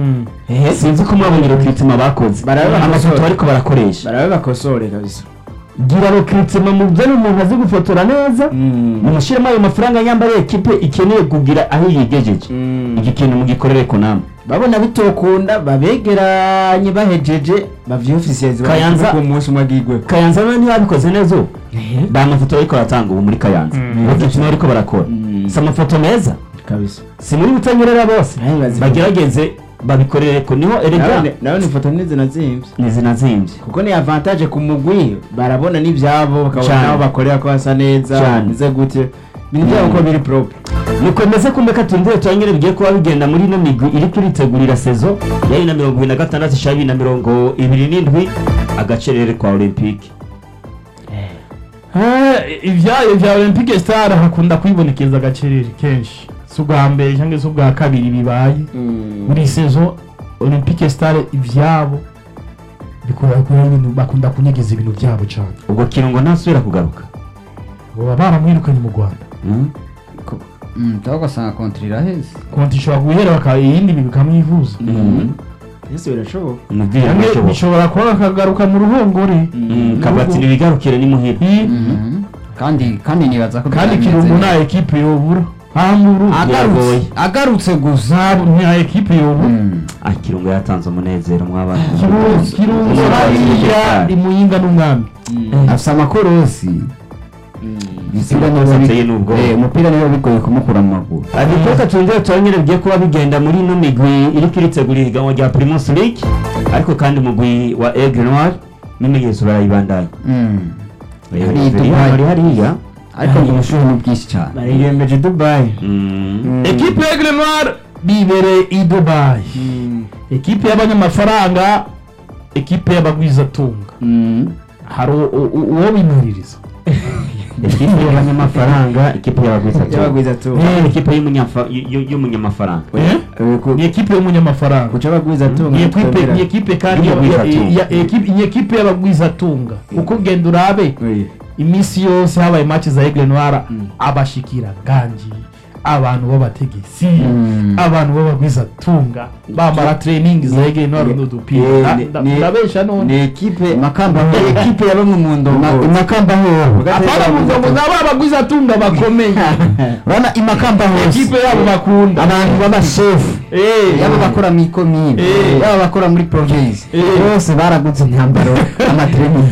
sinzi ko mwabonye recruitment bakoze Barabe amafoto bakosora. bariko barakoresha barabe bakosore kabisa gira recruitment muzane umuntu azi gufotora neza mumushyiremo ayo mafaranga nyambare ekipe ikeneye kugira aho yigejeje iki kintu mugikorere ko namwe babona bitokunda babegeranye bahejeje bavyofisiyenzi Kayanza- ku munsi umwe agigwe kayanza none ntibabikoze neza ubu ba mafoto bariko baratanga ubu muri kayanza recruitment bariko barakora Mm. si amafoto meza kabisa si muri butanyerera bose Nawe bazi- bagerageze babikorere ko niho erega Nawe- nawe ni ifoto nizi nazimvye ntizinazimbye kuko ni avantage ku mugwi barabona n'ivyabo bakabona Cane. aho bakorera ko hasa neza Cane. bize gute ibintu byabo ko biri propre nikomeze kumeka tundire turangire bigiye kuba bigenda muri ino migwi iri kuritegurira sezo ya bibiri na mirongo ibiri na gatandatu ishaka bibiri na mirongo ibiri n'indwi agacerere kwa olympique ibyayo bya olympique star hakunda kwibonekeza agacerere kenshi si ubwa mbere cyangwa se ubwa kabiri bibaye muri sezo olympique star ibyabo bikora kuri ibintu bakunda kunyegeza ibintu byabo cyane ubwo kirungo ntasubira kugaruka baba baramwirukanye mu rwanda Mm. tuba ugasanga kontiri iraheze konti ishobora guhera bakaba iyindi migwi ikamwivuza Mm. ese birashoboka umubyeyi Cyangwa arashoboka bishobora kuba akagaruka mu ruhongore kabati nibigarukire ni muhira I- Mhm. kandi kandi nibaza ko kandi byameze kirungu neza. nta ekipe yobura hamburu Biragoye. agarutse agarutse gusa nta ekipe yobura Mm. ah kirungo yatanze umunezero mwabana Kirungu- kirungu Kirungu hariya Kirungu. imuyinga n'umwami afite amakorosi Umupira niwo Amakosa bi- ateye n'ubwoba. Eh, umupira niwo bigoye kumukura mu maguru adukeka tungere turangire bigiye kuba bigenda muri ino migwi iriko iritegura ihiganwa rya primus league ariko kandi umugwi wa aigle noir n'imenyetso barayibandanya Mm. Eh, Hari Veriya Dubai. bari hariya ariko ngo ubushuhe ni bwinshi cyane bariyembeje dubayi Mm. ekipe ya Aigle Noir bibereye i dubayi ekipe y'abanyamafaranga ekipe y'abagwizatunga hari u- u- u- uwo bimiririza ekipe y'abanyamafaranga ekipe y'abagwizatunga y'abagwiza tu Eh, ekipe y'umunyafa- y- y- y'umunyamafaranga ni ekipe y'umunyamafaranga kuca abagwiza tu ni ekipe ni ekipe kandi ya- Y'abagwizatunga. ya- ya- ekipe- ni ekipe y'abagwizatunga kuko genda urabe iminsi yose habaye match za Aigle Noir abashikira ganji abantu b'abategetsi Mm. abantu b'abagwizatunga bamara training zegeye ntwaro n'udupira Eh, Na- ni- nda- ni- ndabesha none ni ekipe Makamba ni ho ekipe ya bamwe mu Ma- ndongo Makamba ho apana muvuga ngo nabo abagwizatunga bakomeye urabona imakamba hose ekipe yabo bakunda abantu b'abashefu Eh, yaba bakora mu ikomine Eh. yaba bakora muri province Eh. bose baraguze imyambaro y'amatrening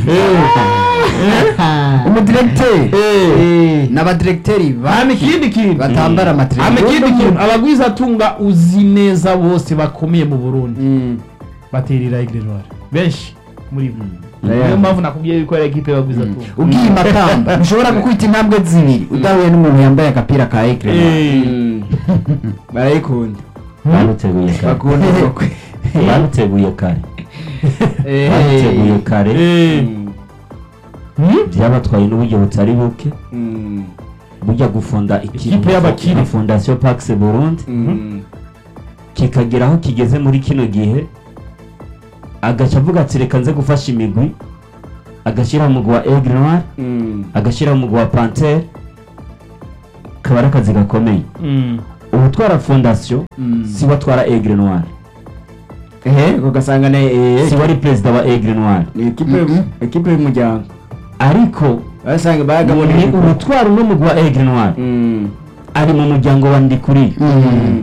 umudiregiteri Eh. n'abadiregiteri hama ikindi kintu batambara hama amatrening ikindi kintu abagwizatunga uzi neza bose bakomeye mu burundi Mm. baterera igrejoire benshi muri bo Yeah. niyo mpamvu nakubwiye yuko ari ekipe y'abagwizatunga ugiye makamba ntushobora gukubita intambwe zibiri udahuye n'umuntu yambaye agapira ka ekre Mm. barayikunda baruteguye kare bakunda koko baruteguye kare Eh. baruteguye kare Mm. Hmm? byabatwaye n'uburyo butari buke Mm. burya gufunda Ikipe y'abakire. nka fondasiyo pakisi burundi Mm. kikagera aho kigeze muri kino gihe agaca avuga ati reka nze gufasha imigwi agashyiraho umugwi wa egre noir Mm. agashyiraho umugwi wa pantere kaba ari akazi gakomeye Mm. ubutwara fondasiyo Mm. si we atwara egre noir ehe ugasanga ne eh, si we ari perezida wa egre noir ni ekipe ekipe y'umuryango ariko basanga ni bagabonye ubutwara uno mugwi wa egre noir Mm. ari mu muryango wa ndikuri Mm.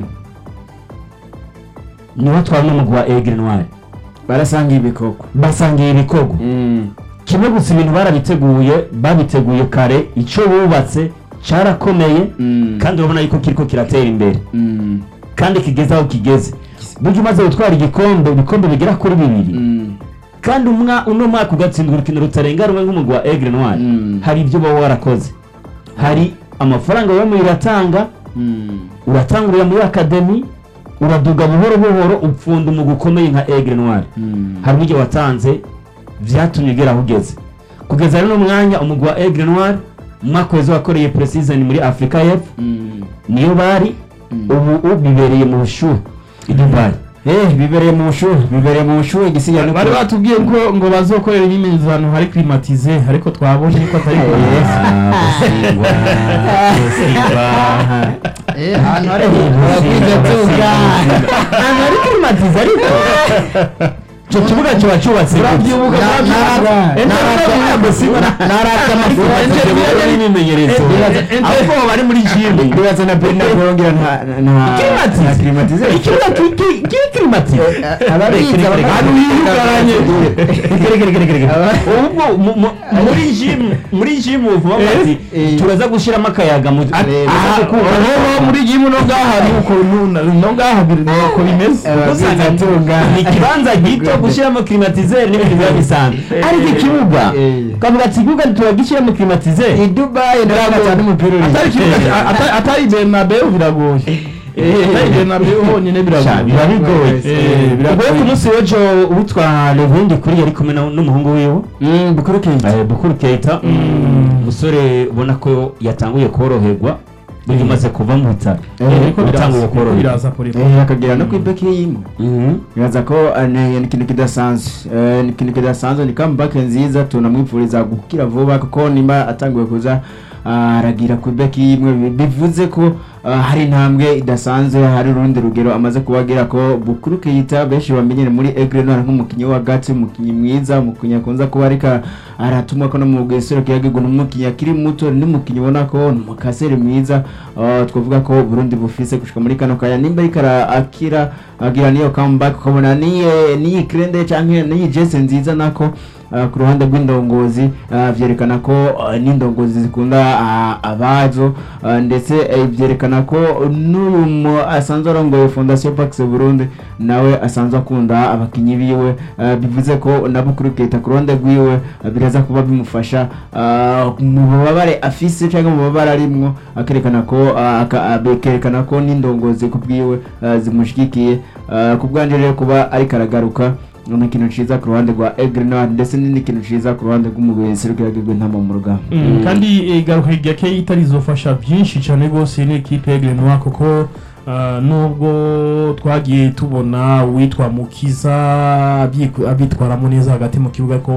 niwe atwara uno mugwi wa egre noir barasanga ibikoko basangiye ibikorwa Mm. kimwe gusa ibintu barabiteguye babiteguye kare icyo bubatse cyarakomeye Mm. kandi urabona yuko kiriko kiratera imbere Mm. kandi kigeze aho kigeze burya umaze gutwara igikombe ibikombe bigera kuri bibiri Mm. kandi umwa uno mwaka ugatsindwa urukino rutarenga rumwe nk'umugwi wa egre noir Mm. hari ibyo uba warakoze hari amafaranga wemeye uratanga Mm. uratangurira muri akademi uraduga buhoro buhoro upfunda umugwi ukomeye nka egre noir Mm. hari uburyo watanze byatumye ugera aho ugeze kugeza rero mwanya umugwi wa egre noir umwaka weza wakoreye preseason muri afurika y'epfo Mm. niyo bari Mm. ubu ubu bibereye mu bushuhe i dubayi Eh, bibereye mu bushuhe bibereye mu bushuhe igisigaye bari batubwiye ko ngo bazokorera imyizano hari klimatize ariko twabonye ko atari klimatize ahantu hari abagwizatunga ahantu hari klimatize ariko icyo kibuga kiba cyubatse urabyibuka n'imimenyerezo ahubwo bari muri jimu ndibaza na Bernard Kurongera nta nta Climatize. nta climatize ikibuga kiri klimatize ababizi ahantu hiyugaranye ubwo mu- mu- muri jimu muri jimu vuba bati eh. turaza gushyiramo akayaga mu aha ubu muri gimu no ngaha nuko no ngaha biri nuko bimeze usanga ni ikibanza gito gushyiramo klimatizeri n'ibintu biba bisanzwe ariko ikibuga Eh. ukavuga ati ikibuga turagishyiramo klimatizeri i Dubai ndabona cyane umupira uri atari kibuga ata- atari Bernabeu biragoye atari Bernabeu honyine biragoye biba bigoye Eh, biragoye. ubwo ku munsi w'ejo uwitwa levundi kuri yari kumwe na- n'umuhungu wiwe Mm, Bukuru Keita Eh, bukuru keita umusore ubona ko yatanguye koroherwa burya umaze kuva mu bitaro ariko yatanguye biraza koroherwa biraza kuri Eh, akagera no ku ibeki y'imwe Mhm. bibaza ko eh, ni ni ikintu kidasanzwe Eh, ni ikintu kidasanzwe ni comeback nziza tunamwifuriza gukira vuba kuko nimba atanguye kuza ah, aragira ku ibeki y'imwe bi- bivuze ko ah, hari intambwe idasanzwe hari urundi rugero amaze kubagira ko bukuru kiyita benshi bamenyere muri Aigle Noir nk'umukinnyi wa gati umukinnyi mwiza umukinnyi akunze kuba ariko aratumwa ko no mu bwisoro kiyagirwa n'umukinnyi akiri muto n'umukinnyi ubona ko ni umukaseri mwiza ah, twavuga ko Burundi bufise gushika muri kano kaya nimba ariko ara- akira agira niyo comeback ukabona niye niyi krende canke niyi jese nziza nako ah, ku ruhande rw'indongozi ah, vyerekana ko ah, n'indongozi zikunda ah, abazo ah, ndetse eh, vyerekana ko n'uyu mu- asanzwe arongoye fondation pax burundi nawe asanzwe akunda abakinyi biwe ah, bivuze ko na bukuru keta ku ruhande rwiwe ah, biraza kuba bimufasha ah, mu bubabare afise cyangwa mu bubabare arimwo akerekana ko ah, aka- ah, bekerekana ko n'indongozi ku bwiwe ah, zimushyigikiye Ah, ku bwanjye rero kuba ariko aragaruka ni ikintu ciza ku ruhande rwa Aigle Noir ndetse ni n'ikintu ciza ku ruhande rw'umugwi serukiragirwa intama mu rugamba Mm, kandi eh, garuka rya Keita rizofasha byinshi cyane rwose n'ikipe ya Aigle Noir kuko ah, nubwo twagiye tubona uwitwa Mukiza abyiku- abyitwaramo neza hagati mu kibuga ko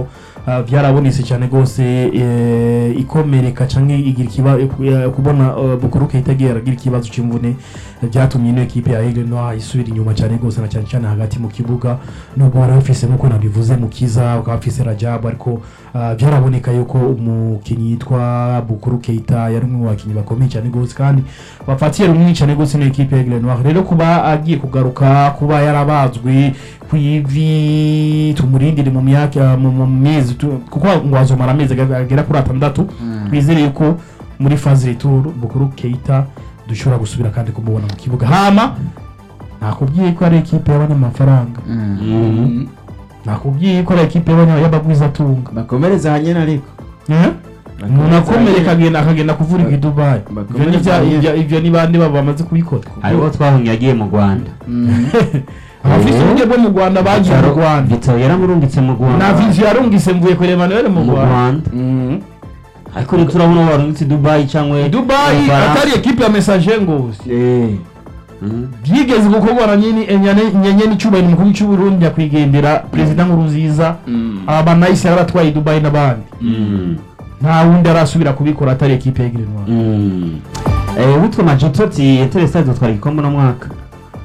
ah, byarabonetse cyane rwose eh, ikomereka cyangwa igira ikiba eh, kubona eh, bukuru keita agira ikibazo cy'imvune eh, byatumye ino ekipe ya Aigle Noir isubira inyuma cyane rwose na cyane cyane hagati mu kibuga nubwo bari bafise nk'uko nabivuze mu kiza bakaba bafise Rajabu ariko ah, byaraboneka yuko umukinnyi yitwa bukuru keita yari umwe mu bakinnyi bakomeye cyane rwose kandi bafatiye runini cyane rwose ino ekipe ya Aigle Noir rero kuba agiye kugaruka kuba yarabazwe ku ivi tumurindire mu myaka mu mu mezi tu- kuko ngo azomara amezi aga- agera kuri atandatu twizere yuko muri faze retour bukuru keita dushobora gusubira kandi kumubona mu kibuga hama nakubwiye ko ari ekipe y'abanyamafaranga Mhm. nakubwiye ko ari ekipe y'abanya- y'abagwizatunga bakomereza hanyene ariko Eh? umuntu akomereka akagenda akagenda kuvurirwa i dubayi Ivyo ni vya- ivyo- ivyo ni bande baba bamaze kubikora hariho twahunye yagiye mu rwanda abafise Eh. uburyo bwo mu rwanda bagiye mu rwanda Vitao yaramurungitse mu rwanda na viziyo yarungise mvuye kureba Emmanuel mu mu rwanda rwanda ariko rero turabona uwo warungitse i dubayi cyangwa dubayi mu Bufaransa. atari ekipe ya message ngozi Mhm. byigeze gukorwa na nyene enyane- nyenyeni cyubahiro umukuru cy'uburundi nyakwigendera perezida nkurunziza abanayisi yarabatwaye i dubayi n'abandi Mhm. nta wundi arasubira kubikora atari ekipe ya Aigle Noir Mhm. Eh, witwa majototi yatere stade utwara igikombe no mwaka